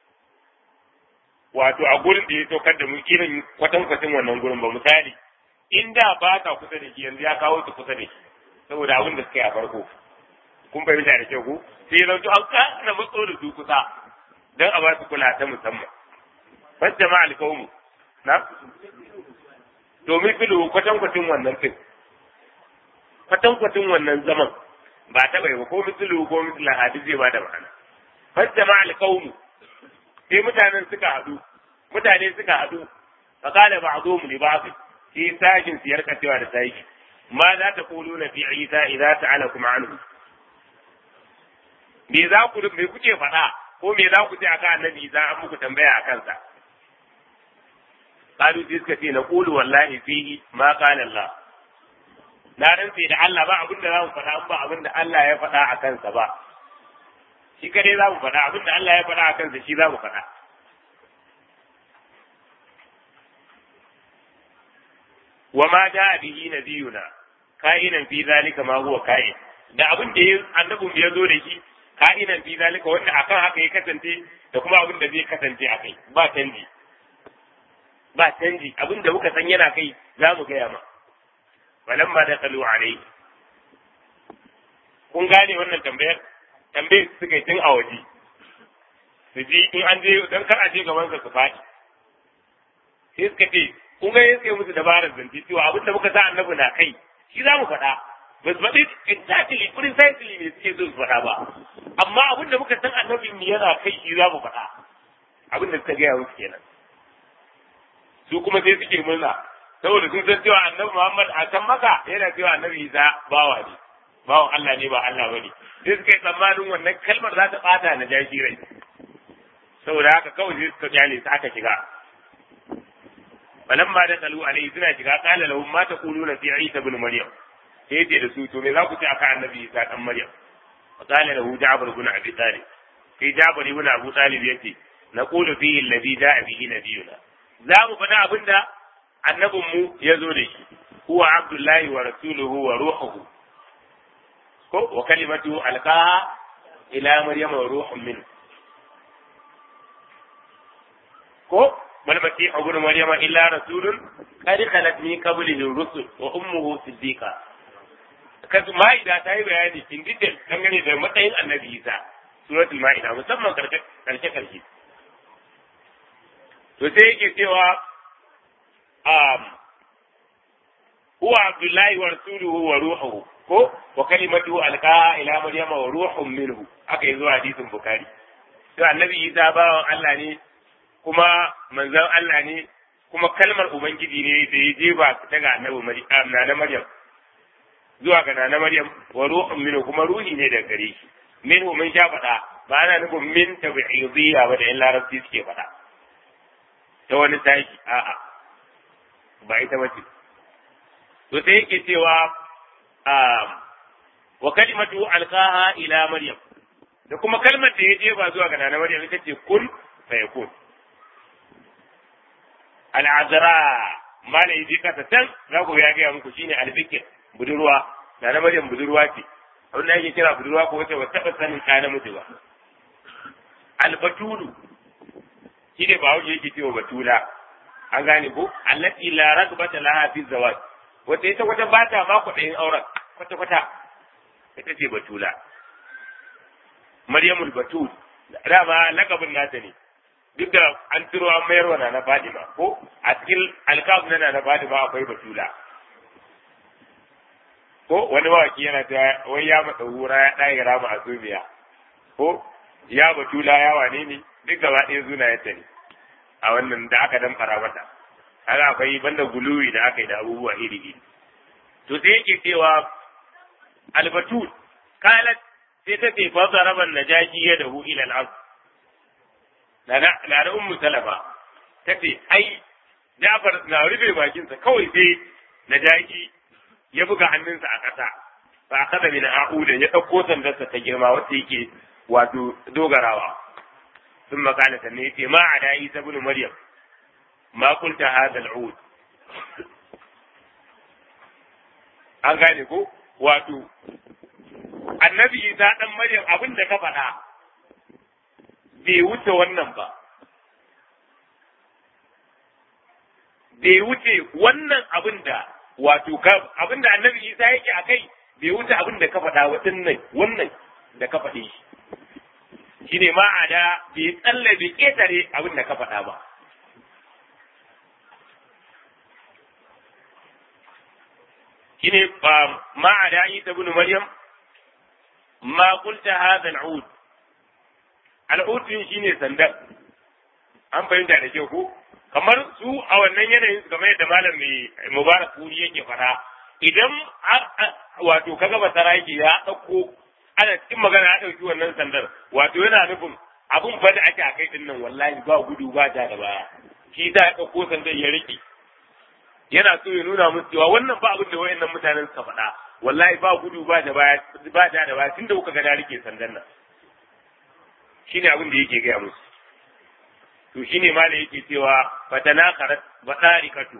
wato a gurin da ya saukar da mu irin kwatan kwatin wannan gurin ba misali in da ba ta kusa da shi yanzu ya kawo su kusa da shi saboda abin da suka yi a farko kun fahimta da kyau ko sai zan to an kana matso da su kusa dan a ba su kula ta musamman bas jama'a alqawmu na domin filu kwatan kwatin wannan fin kwatankwacin wannan zaman ba ta bai ba ko misulu ko misula hadis zai ba da ma'ana fajjama alqawmu sai mutanen suka haɗu mutane suka haɗu fa qala ba'dhum li ba'd fi sajin siyar kacewa da sai ma za ta quluna fi isa idza ta'alakum anhu me za ku me kuke faɗa ko me za ku ce akan annabi idza an muku tambaya akan sa qalu suka ce na qulu wallahi fihi ma qala Allah na rantse da Allah ba abin da za mu faɗa ba abin da Allah ya faɗa a kansa ba shi kadai za mu faɗa abin da Allah ya faɗa a kansa shi za mu faɗa wa ma da bihi nabiyuna ka'inan fi zalika ma huwa ka'in da abin da annabin ya zo da shi ka'inan fi zalika wanda akan haka ya kasance da kuma abin da zai kasance a kai ba canji ba canji abin da muka san yana kai za mu gaya ma falamma dakalu alayhi kun gane wannan tambayar tambayar suka yi tun a waje su ji in an je dan kar a je gaban sa su faɗi sai suka ce kun ga yake musu dabarar zance cewa abin da muka sa annabi na kai shi za mu faɗa ba su faɗi exactly precisely ne suke so su faɗa ba amma abin da muka san annabin mu yana kai shi za mu faɗa abin da suka gaya musu kenan su kuma sai suke murna saboda sun san cewa annabi Muhammad a can maka yana cewa annabi Isa bawa ne bawan Allah ne ba Allah bane sai suka yi tsammanin wannan kalmar za ta bata na jashi rai saboda haka kawai sai suka kyale su aka shiga falamma da kalu alaihi suna shiga qala lahum ma taquluna fi Isa ibn Maryam sai yace da su to me za ku ce aka annabi Isa dan Maryam fa qala lahu Ja'far ibn Abi Talib sai Ja'far ibn Abu Talib yace naqulu fihi alladhi ja'a bihi nabiyuna za mu faɗa abinda annabinmu ya zo da shi huwa abdullahi wa rasuluhu wa ruhuhu ko wa kalimatu alqaha ila maryam wa ruhun min ko bal masih ibn maryam illa rasulun qad khalat min qablihi rusul wa ummuhu siddiqa kasu ma'ida ta yi bayani in detail dangane da matsayin annabi isa suratul ma'ida musamman karshe karshe karshe to sai yake cewa huwa abdullahi wa rasuluhu wa ruhuhu ko wa kalimatuhu alqa ila maryama wa ruhun minhu aka yi zuwa hadisin bukhari to annabi isa bawan Allah ne kuma manzon Allah ne kuma kalmar ubangiji ne da ya jefa daga annabi maryam na maryam zuwa ga nana maryam wa ruhun minhu kuma ruhi ne daga gare shi minhu mun sha faɗa ba ana nufin min tabi'idiyya ba da yan larabci suke faɗa ta wani tashi a'a ba ita bace to sai yake cewa wa kalimatu alqaha ila maryam da kuma kalmar da ya jefa zuwa ga nana maryam ita ce kun fayakun al'azra mala yi kasa can za ku ya gaya muku shine albikir budurwa nana maryam budurwa ce abin da ake kira budurwa ko wace ba taɓa sanin ɗa namiji ba albatulu shi ne ba wuce yake cewa batula an gane ko allati la ragbata laha fi zawaj wata ita wata ba ta ma kuɗin auren kwata kwata ita ce batula maryamul batul dama lakabin nata ne duk da an turo an mayarwa na na fadima ko a cikin alkab na na fadima akwai batula ko wani mawaki yana ta wai ya matsa hura ya ɗaya rama a zubiya ko ya batula ya wane ne duk gaba ɗaya zuna ya tare a wannan da aka dan fara mata haka akwai banda guluwi da aka yi da abubuwa iri iri to sai yake cewa albatul kalat sai ta ce fa zaraban najaji ya dahu ila al-ard na na ummu salama ta ce ai Jafar na rufe bakinsa kawai sai najaji ya buga hannunsa a ƙasa fa akada min a'uda ya ɗauko sandarsa ta girma wacce yake wato dogarawa ثم قال سميتي ما على عيسى بن مريم ما قلت هذا العود an gane ko wato annabi isa dan maryam abin da ka faɗa bai wuce wannan ba bai wuce wannan abin da wato abin da annabi isa yake a kai bai wuce abin da ka faɗa wa wannan da ka faɗe shi shine ma'ada bai tsalle bai ƙetare abin da ka faɗa ba. Shine ba ma'ada Isa bin Maryam ma qulta hadha al-ud al-ud shine sandan an fahimta da kyau ko kamar su a wannan yanayin su kamar yadda malam mai mubarak kuri yake fara idan wato kaga basara yake ya ɗauko ana cikin magana ya ɗauki wannan sandar wato yana nufin abun fa da ake a kai din nan wallahi ba gudu ba da da baya shi ta ya ɗauko sandar ya riƙe yana so ya nuna musu cewa wannan ba abin da wayannan mutanen suka faɗa wallahi ba gudu ba da baya ba da da baya tunda kuka ga da rike sandan nan shine abin da yake gaya musu to shine ma da yake cewa fatana karat badarikatu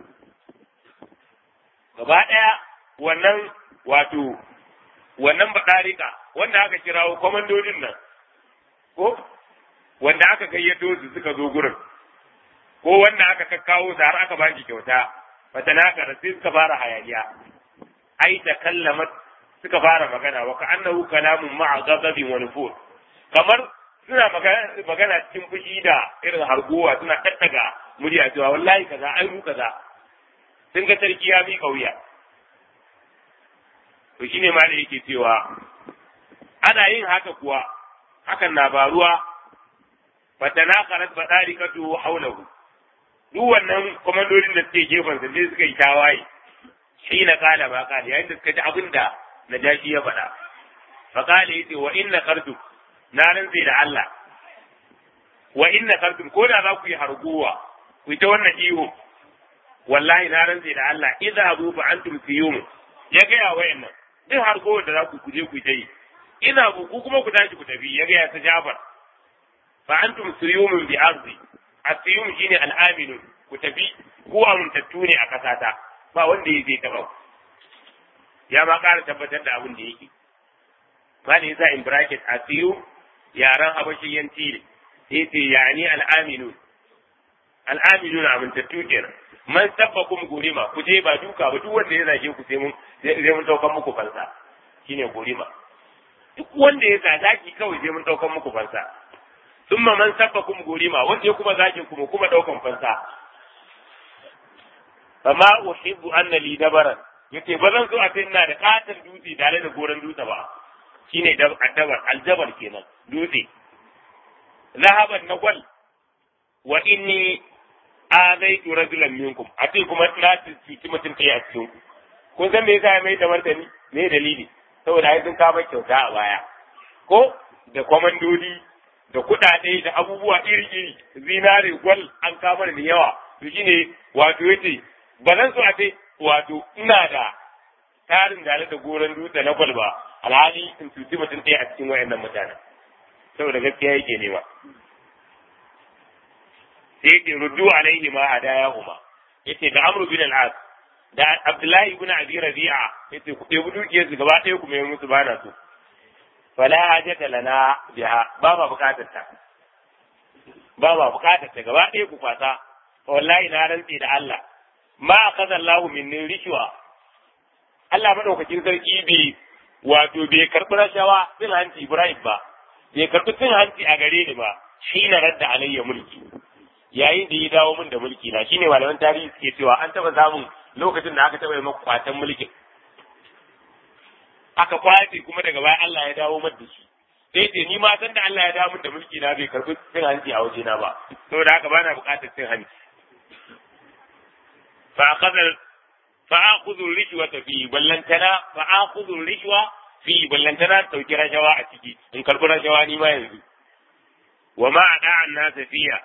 gaba ɗaya wannan wato wannan badarika wanda aka kirawo komandodin nan ko wanda aka gayyato su suka zo gurin ko wanda aka kakkawo su har aka ba shi kyauta fatanaka sai suka fara hayaniya ai ta kallamat suka fara magana wa ka'annahu kalamun ma'a ghadabin wa nufur kamar suna magana cikin fushi da irin harguwa suna tattaga murya cewa wallahi kaza ai mu kaza sun ga sarki ya mi kauya to shine ma da yake cewa ana yin haka kuwa hakan na baruwa fatanakarat badarikatu haulahu duk wannan komandodin da suke gefen sa sai suka yi tawaye shi na kala ba kala yayin da suka ji abin da najashi ya faɗa fa kala yace wa inna qardu na rantse da Allah wa inna qardu ko da za ku yi harguwa ku yi ta wannan ihu wallahi na rantse da Allah idza abu fa antum fiyum ya ga ya wayannan duk harguwar da za ku kuje ku ta yi ina ku kuma ku tashi ku tafi ya ga ya ta Jafar fa antum suyumun bi ardi asiyum shine al'aminu ku tafi ku amintattu ne a kasata ba wanda ya zai taba ya ma ƙara tabbatar da abin da yake ba ne yasa in bracket asiyu yaran habashiyanci ne sai ce yani al'aminu al'aminu na amintattu kenan man sabbakum gurima ku je ba duka ba duk wanda ya zage ku sai mun sai mun daukan muku fansa shine gurima duk wanda ya zage kawai sai mun daukan muku fansa thumma man sabbakum gurima wanda ya kuma zagin kuma kuma daukan fansa fama uhibbu anna li dabaran yace ba zan so a ce ina da katon dutse tare da goran dutse ba shine dabar aljabal kenan dutse zahaban na gwal wa inni azaitu rajulan minkum a ce kuma na cuci mutum ɗaya a cikin ku kun san me yasa ya mai da martani me dalili saboda ai sun kama kyauta a baya ko da kwamandodi da kuɗaɗe da abubuwa iri-iri zinare gwal an kama da yawa to shine wato yace ba zan so a ce wato ina da tarin da da goron dutse na gwal ba alhali in cuci mutum ɗaya a cikin wayannan mutanen saboda gaskiya yake nema sai yake ruddu alaihi ma hadaya huma yace da amru bin al-as da abdullahi ibn abi rabi'a yace ku ɗebi dukiyar su gaba ɗaya ku mai musu bana su fala hajata lana biha ba ma bukatar ta ba ma bukatar ta gaba ɗaya ku kwasa wallahi na rantse da Allah ma akaza Allah minni rishwa Allah madaukakin sarki bai wato bai karɓi rashawa cin hanci Ibrahim ba bai karɓi cin hanci a gare ni ba shi na radda alayya mulki yayin da ya dawo min da mulki na shine malaman tarihi suke cewa an taba samun lokacin da aka taba yi maka kwatan mulkin aka kwace kuma daga baya Allah ya dawo min da shi sai ce ni ma san da Allah ya dawo min da mulki na bai karbi cin hanci a waje na ba saboda haka bana buƙatar cin hanci fa akhadha fa akhudhu rishwata fi ballantana fa akhudhu rishwa fi ballantana dauki rashawa a ciki in karbi rashawa ni ma yanzu wa ma ada an nasa fiya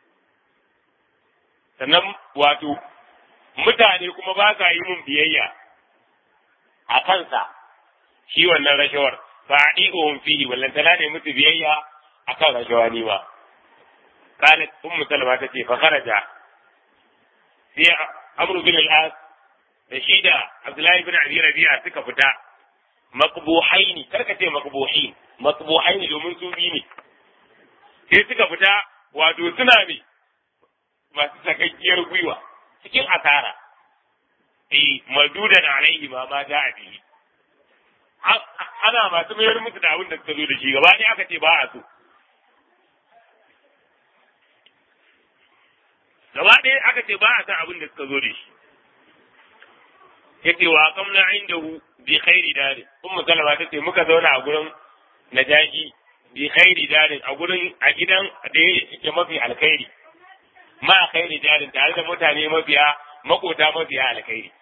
sannan wato mutane kuma ba sa yi mun biyayya a kansa shi wannan rashawar fa adi'uhum fihi wallan tana ne musu biyayya akan rashawa ni ba qalat ummu salama tace fa kharaja sai amru bin al-as da shi da abdullahi bin abi rabi'a suka fita maqbuhaini karka ce maqbuhin maqbuhaini domin su bi ne sai suka fita wato suna ne masu sakakkiyar gwiwa cikin asara eh madudan alaihi ma ma da abi ana masu mayar musu da abin da suka zo da shi gaba ne aka ce ba a so gaba ɗaya aka ce ba a san abin da suka zo da shi yake wa kamna indahu bi khairi dare ummu salama tace muka zauna a gurin najaji bi khairi dare a gurin a gidan da yake mafi alkhairi ma khairi jarin tare da mutane mafiya makota mafiya alkhairi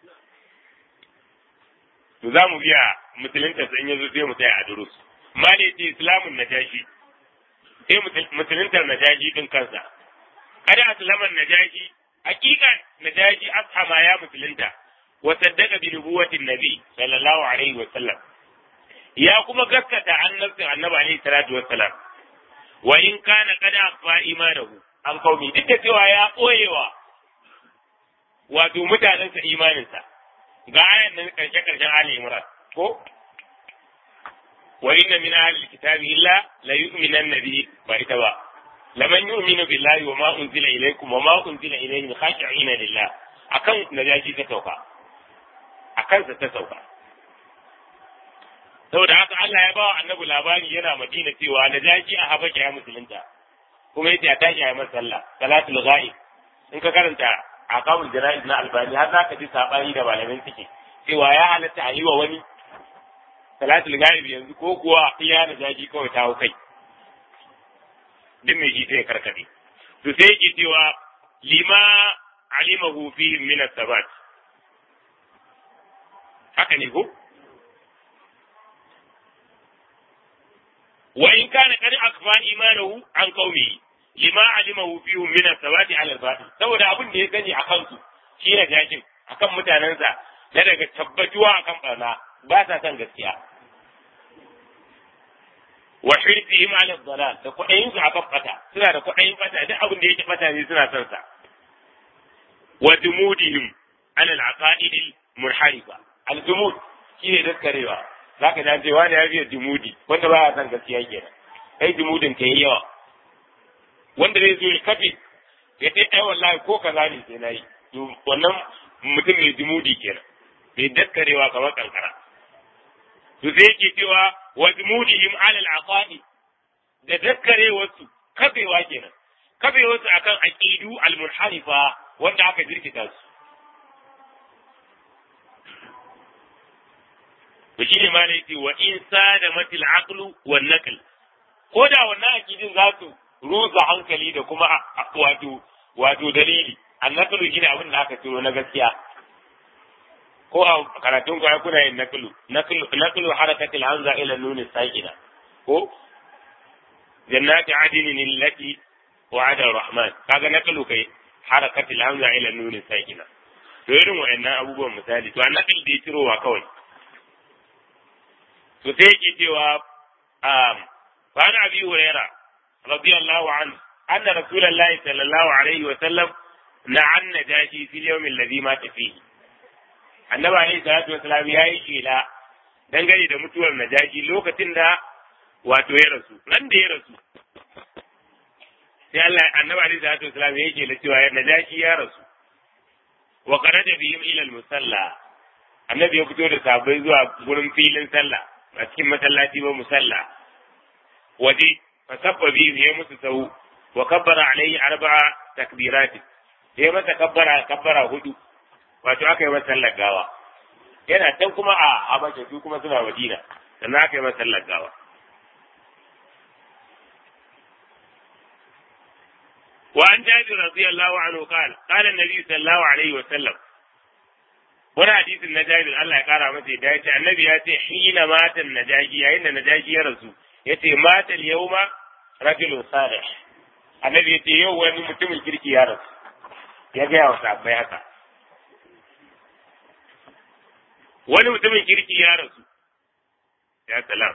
to za mu biya musulunta sun yanzu sai mu tsaya a durus ma ne ce islamun najashi sai musuluntar najashi din kansa kada aslaman najashi hakika najashi ashama ya musulunta wa saddaka bi nubuwatin nabi sallallahu alaihi wa sallam ya kuma gaskata annabin annabi alaihi salatu wa sallam wa in kana kada fa imanahu an kaumi duk da cewa ya ɓoyewa wato mutanensa imaninsa ga ayan nan karshe karshen Ali Imran ko wa inna min ahli kitabi illa la yu'minanna bi ba ita ba laman yu'minu billahi wa ma unzila ilaykum wa ma unzila ilayhim khashi'ina lillah akan najashi ta sauka akan sa ta sauka saboda haka Allah ya ba wa annabi labari yana Madina cewa najashi a Habasha ya musulunta kuma yace a tashi a masa sallah salatul ghaib in ka karanta aqamul jana'iz na albani har zaka ji sabani da malamin suke cewa ya halatta a yi wa wani salatul ghaib yanzu ko kuwa iya na jaji kawai ta hau kai duk mai ji sai karkade to sai yake cewa lima alimahu fi min as-sabat haka ne ko wa in kana qad akfa imanahu an qaumi lima alimahu fihim min as-sabat ala al-batil saboda abin da ya sani akan su shi ne jajin akan mutanensa na daga tabbatuwa akan barna ba sa san gaskiya wa hirsihim ala dalal da kudayin su akan bata suna da kudayin bata duk abin da yake bata ne suna son sa wa dumudihim ala al-aqaid al-munharifa al-dumud shine daskarewa zaka da cewa ne ya biya dumudi wanda ba ya san gaskiya kenan kai dumudin kai yawa wanda zai zo ya kafe ya ce ai wallahi ko kaza ne sai nayi to wannan mutum mai dumudi kenan mai daskarewa kamar kankara to sai yake cewa wa dumudihim ala al-aqaid da daskarewarsu kafewa kenan kafewarsu akan aqidu al-munharifa wanda aka jirkita su to shine ma ne yace wa in sada matil aqlu wan naql ko da wannan aqidin za su rusa hankali da kuma wato wato dalili annaqlu shine abin da aka turo na gaskiya ko a karatun ku kuna yin naqlu naqlu naqlu harakatil hamza ila nun sakina ko jannati adnin allati wa'ada ar-rahman kaga naqlu kai harakatil hamza ila nun sakina to irin wa'annan abubuwan misali to annaql da ya tirowa kawai to sai yake cewa fa ana abi huraira radiyallahu anhu anna rasulullahi sallallahu alaihi wa sallam na'an najashi fil yawm alladhi mata fihi annabi alaihi salatu wasalam yayi shela dangane da mutuwar najashi lokacin da wato ya rasu nan da ya rasu sai Allah annabi alaihi salatu wasalam yayi shela cewa najashi ya rasu wa qaraja bihim ila al-musalla annabi ya fito da sabai zuwa gurin filin sallah a cikin masallaci ba musalla waje fa sabba bi ya musu sau wa kabbara alaihi arba'a takbirat ya masa kabbara kabbara hudu wato aka yi masa sallar gawa yana can kuma a habasha su kuma suna madina sannan aka yi masa sallar gawa وعن جابر رضي الله عنه قال قال النبي صلى الله عليه وسلم wani hadisin na jabir Allah ya kara masa da ya ce annabi ya ce hina matan najaji yayin da najaji ya rasu ya ce matan yauma rajulun salih annabi ya ce yau wani mutumin kirki ya rasu ya gaya wa sabbai haka wani mutumin kirki ya rasu ya salam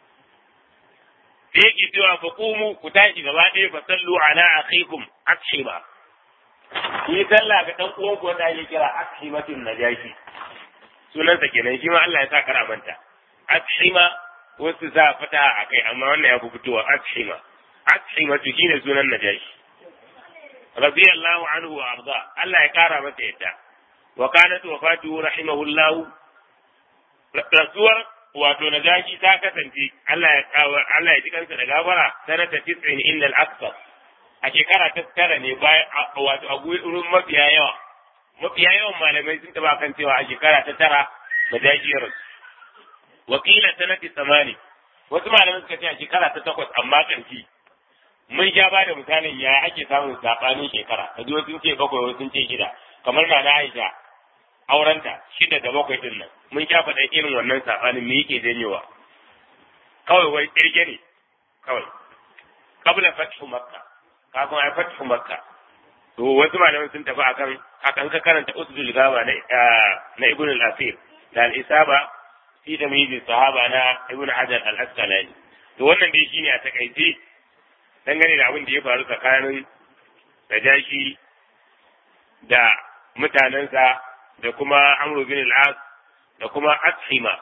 sai yake cewa fa qumu ku tashi gaba ɗaya fa sallu ala akhikum akshiba yi sallah ga dan uwan wanda ake kira ashimatun najashi sunansa kenan shi ma Allah ya sa kara manta ashima wasu za fata a kai amma wannan ya fi fitowa ashima ashimatu shine sunan najashi radiyallahu anhu wa arda Allah ya kara masa yadda wa kanat wafatuhu rahimahullah rasuwar wato najashi ta kasance Allah ya Allah ya ji kansa da gafara sanata 90 innal akthar a shekara ta tara ne bayan wato a gurin mafiya yawa mafiya yawan malamai sun taba kan cewa a shekara ta tara da dajiyar wakila sanati samani wasu malamai suka ce a shekara ta takwas amma kanci mun sha ba da misalin ya ake samun sabanin shekara a wasu sun ce bakwai wasu sun ce shida kamar na na Aisha aurenta shida da bakwai din nan mun sha faɗa irin wannan sabanin me yake janyowa kawai wai kirge ne kawai kabla fathu makka kafin a fatu makka to wasu malaman sun tafi akan akan ka karanta usdul gaba na na ibn al-asir da al-isaba fi tamyiz sahaba na ibn hajar al-asqalani to wannan dai shine a takaice dangane da abin da ya faru tsakanin najashi da mutanensa da kuma amru bin al-as da kuma ashima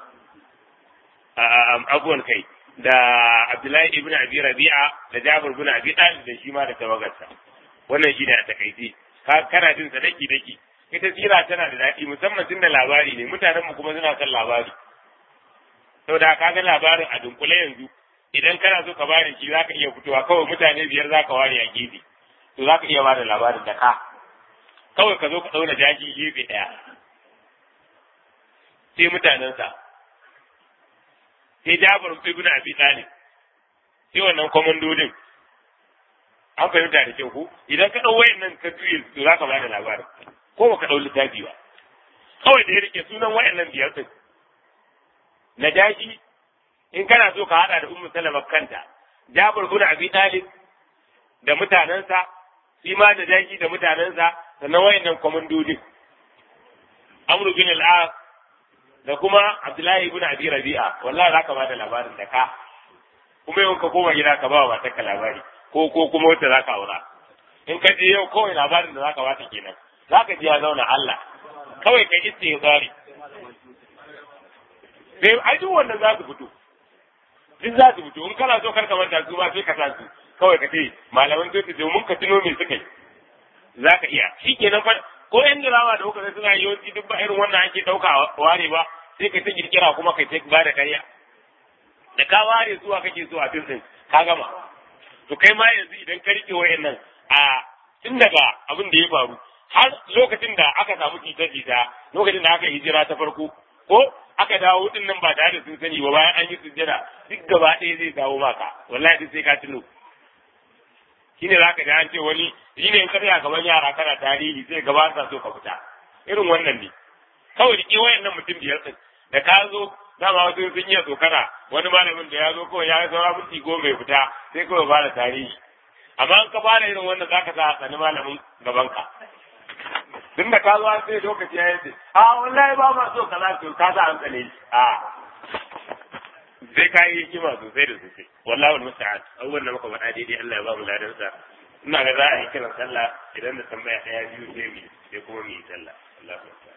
abuwan kai da Abdullahi ibn Abi Rabi'a da Jabir ibn Abi Talib da shi ma da tawagarsa wannan shi ne a takaice ka kana jin sa daki daki ita tsira tana da daɗi musamman tun da labari ne mutanen mu kuma suna son labari saboda ka ga labarin a dunkule yanzu idan kana so ka bada shi zaka iya fitowa kawai mutane biyar zaka ware a gefe to zaka iya bada labarin da ka kawai ka zo ka dauna jaji gefe ɗaya sai mutanensa sai Jabir ibn Abi Talib sai wannan komandodin an fahimta da kyau ko idan ka ɗau wayannan ka juye to za ka ba da labarin ko ba ka ɗau littafi ba kawai da ya rike sunan wayannan biyar ɗin najashi in kana so ka haɗa da ummu salama kanta jabir ibn abi talib da mutanensa shi ma najashi da mutanensa sannan wayannan komandodin amru bin al da kuma abdullahi ibn abi rabi'a wallahi za ka ba da labarin da ka kuma yau ka koma gida ka ba wa matarka labari ko ko kuma wacce za ka aura in ka je yau kawai labarin da za ka bata kenan za ka ji ya zauna Allah kawai ka yi ya tsari sai ai duk wannan za su fito duk za su fito in kana so karka manta su ba sai ka sa su kawai ka ce malaman sai su domin ka tuno me suka yi za ka iya shi kenan fa ko yan dirawa da kuka suna yawanci duk ba irin wannan ake ɗauka ware ba sai ka ta kirkira kuma kai ta ba da karya da ka ware zuwa kake so a tun ka gama to kai ma yanzu idan ka rike wayannan a tun daga abin da ya faru har lokacin da aka samu jita-jita lokacin da aka hijira ta farko ko aka dawo din nan ba tare da sun sani ba bayan an yi sujjada duk gaba ɗaya zai dawo maka wallahi duk sai ka tuno shine za ka ji an ce wani shine in karya gaban yara kana tarihi sai gaba sa so ka fita irin wannan ne kawai rike wayannan mutum biyar din da ka zo dama wasu sun iya tsokana wani malamin da ya zo kawai ya yi saura minti goma ya fita sai kawai ba da tarihi amma in ka fara irin wannan zaka sa tsani malamin gabanka tun da ka zo an sai lokaci ya yi a wallahi ba ma so kaza to ka sa an tsane shi a sai ka yi hikima sosai da sosai wallahi wal musta'an abubuwan da muka faɗa daidai Allah ya ba mu ladan sa ina ga za a yi kiran sallah idan da tambaya ɗaya biyu sai mu sai kuma mu yi sallah Allahu akbar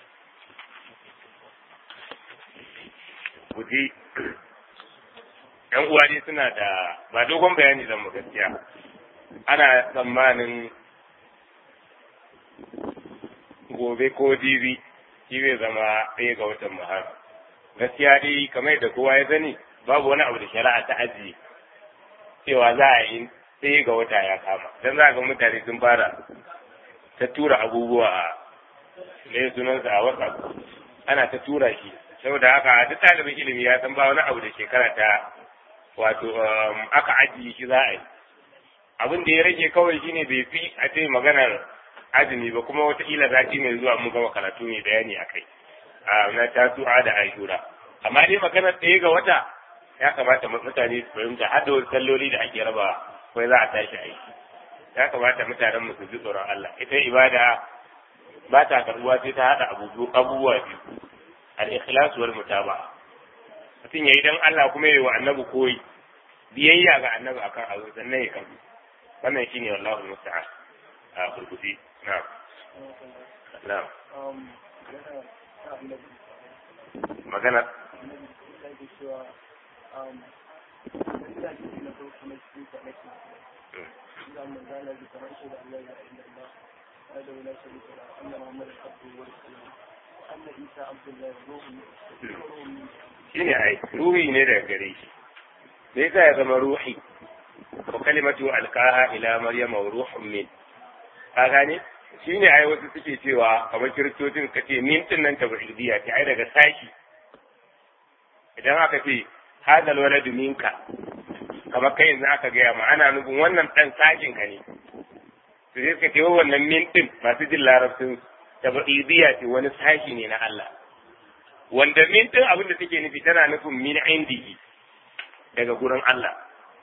guji yan uwa dai suna da ba dogon bayani zan mu gaskiya ana tsammanin gobe ko jibi shi zai zama ɗaya ga watan muharram gaskiya dai kamar da kowa ya sani babu wani abu da shari'a ta ajiye cewa za a yi ɗaya ga wata ya kama don za ga mutane sun fara ta tura abubuwa a ne sunansa a whatsapp ana ta tura shi saboda haka duk ɗalibin ilimi ya san ba wani abu da shekara ta wato aka ajiye shi za a yi abin da ya rage kawai shine bai fi a ce maganar azumi ba kuma wataƙila sati mai zuwa mun gama karatu mai bayani a kai na tasu'a da ashura amma dai maganar ɗaya ga wata ya kamata mutane su fahimta har da wasu salloli da ake raba kai za a tashi aiki ya kamata mutanen mu su ji tsoron Allah ita ibada ba ta karbuwa sai ta haɗa abubuwa biyu al-ikhlas wal mutaba'a mutum yayi dan Allah kuma yayi wa annabi koyi biyayya ga annabi akan abu sannan ya kabu wannan shine wallahi musta'an a kurkusi na'am na'am magana shine ai ruhi ne daga gare shi me yasa ya zama ruhi wa kalimatu alqaha ila maryama wa ruhun min ka gane shine ai wasu suke cewa kamar kiristocin ka ce min din nan tabidiyya ce ai daga sashi idan aka ce hadal waladu minka kamar kai yanzu aka gaya ma ana nufin wannan dan sashin ka ne to sai suka ce wannan min din masu jin larabcin tabidiyya ce wani sashi ne na Allah wanda min din abin da take nufi tana nufin min indihi daga gurin Allah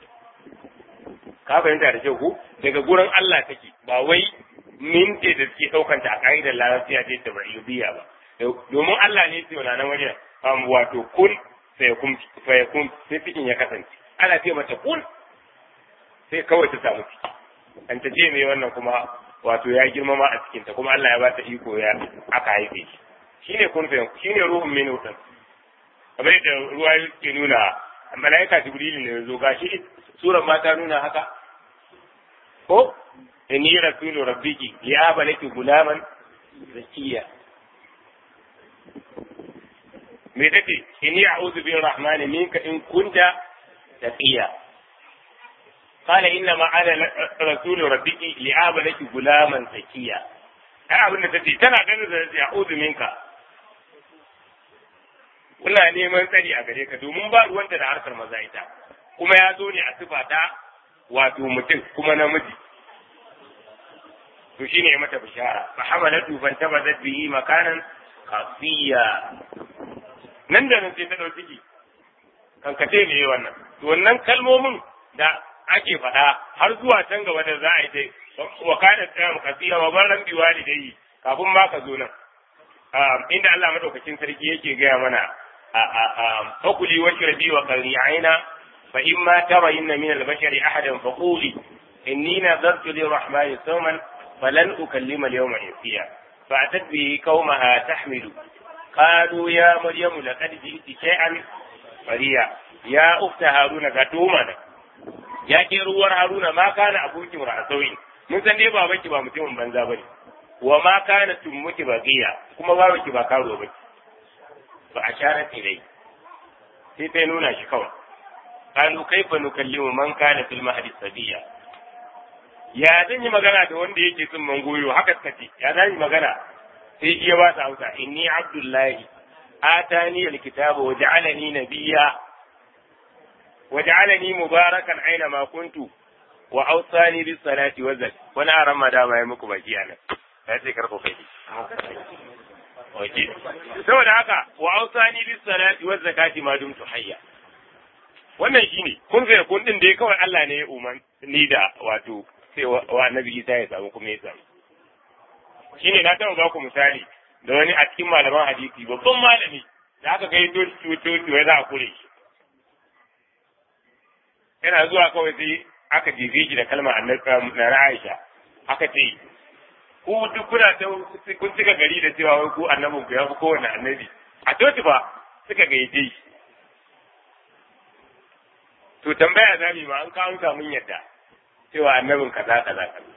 ka fahimta da kyau ko daga gurin Allah take ba wai min ce da suke ɗaukanta a ka'idar larabciya ce ta ba'iyubiya ba domin Allah ne ce wani nan wajen wato kun fayakun fayakun sai cikin ya kasance ana ce mata kun sai kawai ta samu ciki an ta ce mai wannan kuma wato ya girmama a cikinta kuma Allah ya ba ta iko ya aka haife shi shine kun fayakun shine ruhun min wutan kamar yadda ruwa ke nuna malaika jibrilu ne zo gashi surar ma ta nuna haka ko inni rasulu rabbiki ya balaki gulaman zakiya me take inni a'udhu bi rahmani minka in kunta taqiya قال إنما أنا رسول ربك لأعب لك غلاما زكيا ai abin da tace tana ganin da ya uzu minka muna neman tsari a gare ka domin ba ruwanta da harkar maza ita kuma ya zo ne a sifa ta wato mutum kuma namiji to shine ya mata bishara fa hamalatu fan tabazat bihi makanan qasiya nan da nan sai ta dauki ciki kankace ne wannan to wannan kalmomin da ake faɗa har zuwa can gaba da za a yi dai wa kana tsaya qasiya wa barran bi walidai kafin ma ka zo nan inda Allah madaukakin sarki yake gaya mana fakuli wa shirbi wa qarri aina fa imma tarayna min al-bashari ahadan faquli inni nadartu lir-rahmani sawman falan ukallima al-yawma insiya فأتت به قومها تحمل قالوا يا مريم لقد جئت شيئا فريا يا أخت هارون كتومنا يا كيروار هارون ما كان أبوك مرأسوين mun san dai babanki ba mutumin banza bane wa ma kana tummuki baqiya kuma babanki ba karo ba fa asharat ilai sai ta nuna shi kawai qalu kaifa nukallimu man kana fil mahdi sabiya ya zan yi magana da wanda yake sun mangoyo haka suka ce ya zan yi magana sai iya ba ta hausa inni abdullahi atani alkitaba wa ja'alani nabiyya wa ja'alani mubarakan aina ma kuntu wa awsani bis salati wa zakati wani aran ma da mai muku baki anan ya ce karko kai Oke. Saboda haka wa awsani bis salati wa zakati ma dumtu hayya. Wannan shine kun ga kun din da kawai Allah ne ya uman ni da wato sai wa annabi Isa ya samu kuma ya samu. Shi ne na taɓa ba ku misali da wani a cikin malaman hadisi babban malami da aka kai to to to ya za a kure shi. Yana zuwa kawai sai aka jefe shi da kalmar annabi na Aisha aka ce ku duk kuna ta kun cika gari da cewa wai ku annabin ku ya fi kowane annabi a coci ba suka gayyace shi. To tambaya za mu yi ma an kawo mun yadda. cewa annabin kaza kaza kaza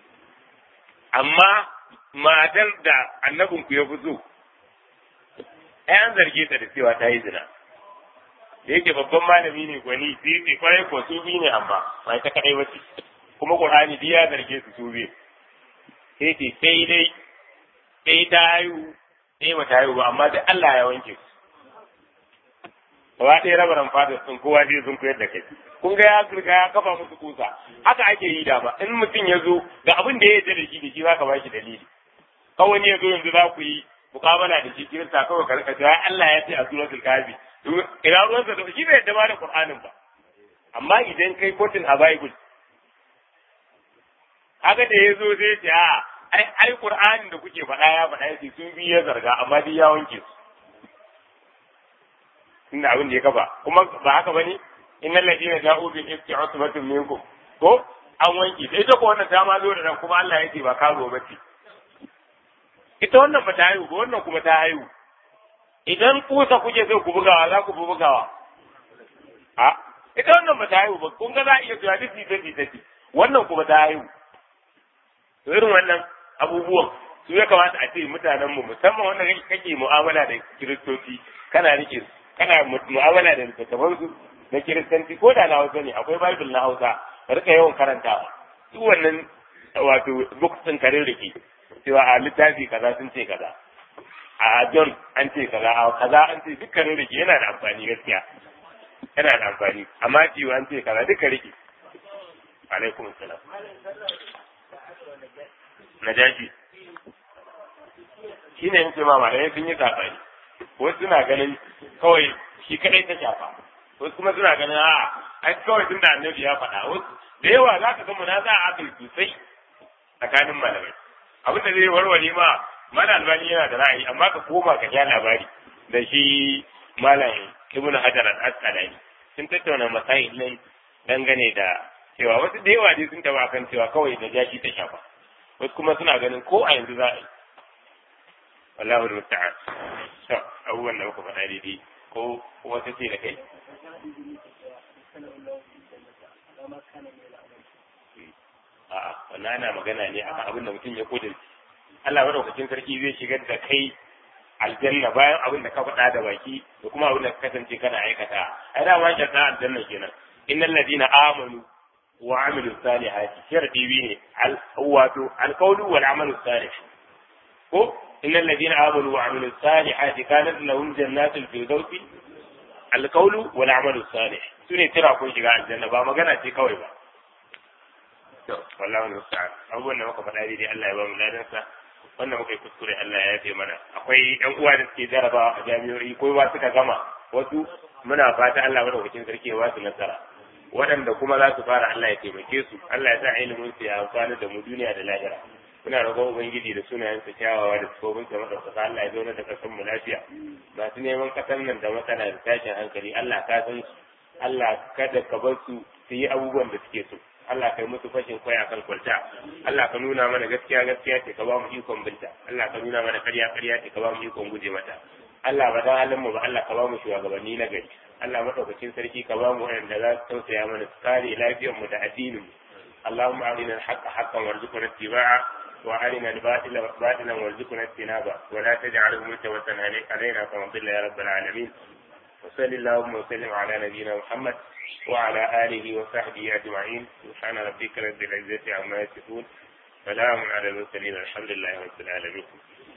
amma matar da annabin ku ya fi so ai an zarge ta da cewa ta yi zina da yake babban malami ne gwani sai kwarai ko su bi ne amma ba ta kadai ba ce kuma qur'ani duk ya zarge su su bi sai ce sai dai sai ta haihu sai ba ta haihu ba amma duk Allah ya wanke su gaba ɗaya rabaran fada sun kowa zai sun koyar da kai kun ga ya riga ya kafa musu kusa haka ake yi da ba in mutum ya zo ga abin da ya yarda da shi da shi zaka ba shi dalili kawai ya zo yanzu za ku yi mukabala da shi kirista kawai ka rika cewa Allah ya ce a suratul kafi ina ruwan sa da shi bai yarda ma da Qur'anin ba amma idan kai kotun a Bible haka da ya zo zai ce a ai ai Qur'anin da kuke faɗa ya faɗa yace sun bi ya zarga amma dai ya wanke su inda abin da ya kafa kuma ba haka bane innal ladina ja'u bil ifki usbatun minkum ko an wanke sai ita ko wannan ta ma zo da nan kuma Allah ya ce ba karo ba ce ita wannan ba ta haihu ba wannan kuma ta haihu idan kusa kuke so ku bugawa za ku bugawa a ita wannan ba ta haihu ba kun ga za a iya cewa duk ta ta ce wannan kuma ta haihu to irin wannan abubuwan su ya kamata a ce mutanen mu musamman wannan kake mu'amala da kiristoci kana rike su kana mu'amala da littattafan su na kiristanci ko da na hausa ne akwai bible na hausa ka rika yawan karantawa duk wannan wato books din karin rike cewa a littafi kaza sun ce kaza a john an ce kaza a kaza an ce dukkanin rike yana da amfani gaskiya yana da amfani amma ciwo an ce kaza duka rike alaikum salam najashi shi ne yake ma malamai sun yi sabani wasu suna ganin kawai shi kadai ta shafa wasu kuma suna ganin a ai kawai tun da annabi ya faɗa wasu da yawa za ka ga munaza a akai sosai tsakanin malamai abin da zai warware ma mana albani yana da ra'ayi amma ka koma ka ja labari da shi malam ibnu hajar al-asqalani sun tattauna masail nan dangane da cewa wasu da yawa dai sun taba kan cewa kawai da jashi ta shafa wasu kuma suna ganin ko a yanzu za a yi wallahu musta'an to abubuwan da muka faɗa daidai ko wata ce da kai a'a wannan ana magana ne akan abin da mutum ya kudin Allah madaukakin sarki zai shigar da kai aljanna bayan abin da ka faɗa da baki da kuma abin da ka kasance kana aikata ai da ma shirka aljanna kenan innal ladina amanu wa amilu salihati sharadi bi ne wato alqawlu wal amalu salih ko innal ladina amanu wa amilus salihati kanat lahum jannatul firdausi alqawlu wal amalu salih sune tira kun shiga aljanna ba magana ce kawai ba to wallahi musta'an abubuwan da muka faɗa dai Allah ya ba mu ladansa wannan muka yi kuskure Allah ya yafe mana akwai ɗan uwa da suke jarabawa a jami'o'i ko ba suka gama wasu muna fata Allah madaukakin sarki ya ba su nasara waɗanda kuma za su fara Allah ya taimake su Allah ya sa ilimin su ya amfana da mu duniya da lahira muna roƙon ubangiji da sunayen sa kyawawa da sifofin sa madaukaka Allah ya zauna da kasan mu lafiya masu neman kasan nan da matsala da tashin hankali Allah ka san su Allah kada ka bar su su yi abubuwan da suke so Allah kai musu fashin kwai akan kwalta Allah ka nuna mana gaskiya gaskiya ce ka ba mu ikon binta Allah ka nuna mana ƙarya ƙarya ce ka ba mu ikon guje mata Allah ba dan halin mu ba Allah ka ba mu shugabanni na gari Allah madaukakin sarki ka ba mu wanda za su tausaya mana su kare lafiyar mu da addinin mu اللهم أرنا الحق حقا وارزقنا اتباعه وأرنا الباطل باطلا وارزقنا اجتنابه ولا تجعله ملتوسا علينا فنضل يا رب العالمين وصل اللهم وسلم على نبينا محمد وعلى آله وصحبه أجمعين سبحان ربك رب العزة عما يصفون سلام على المرسلين الحمد لله رب العالمين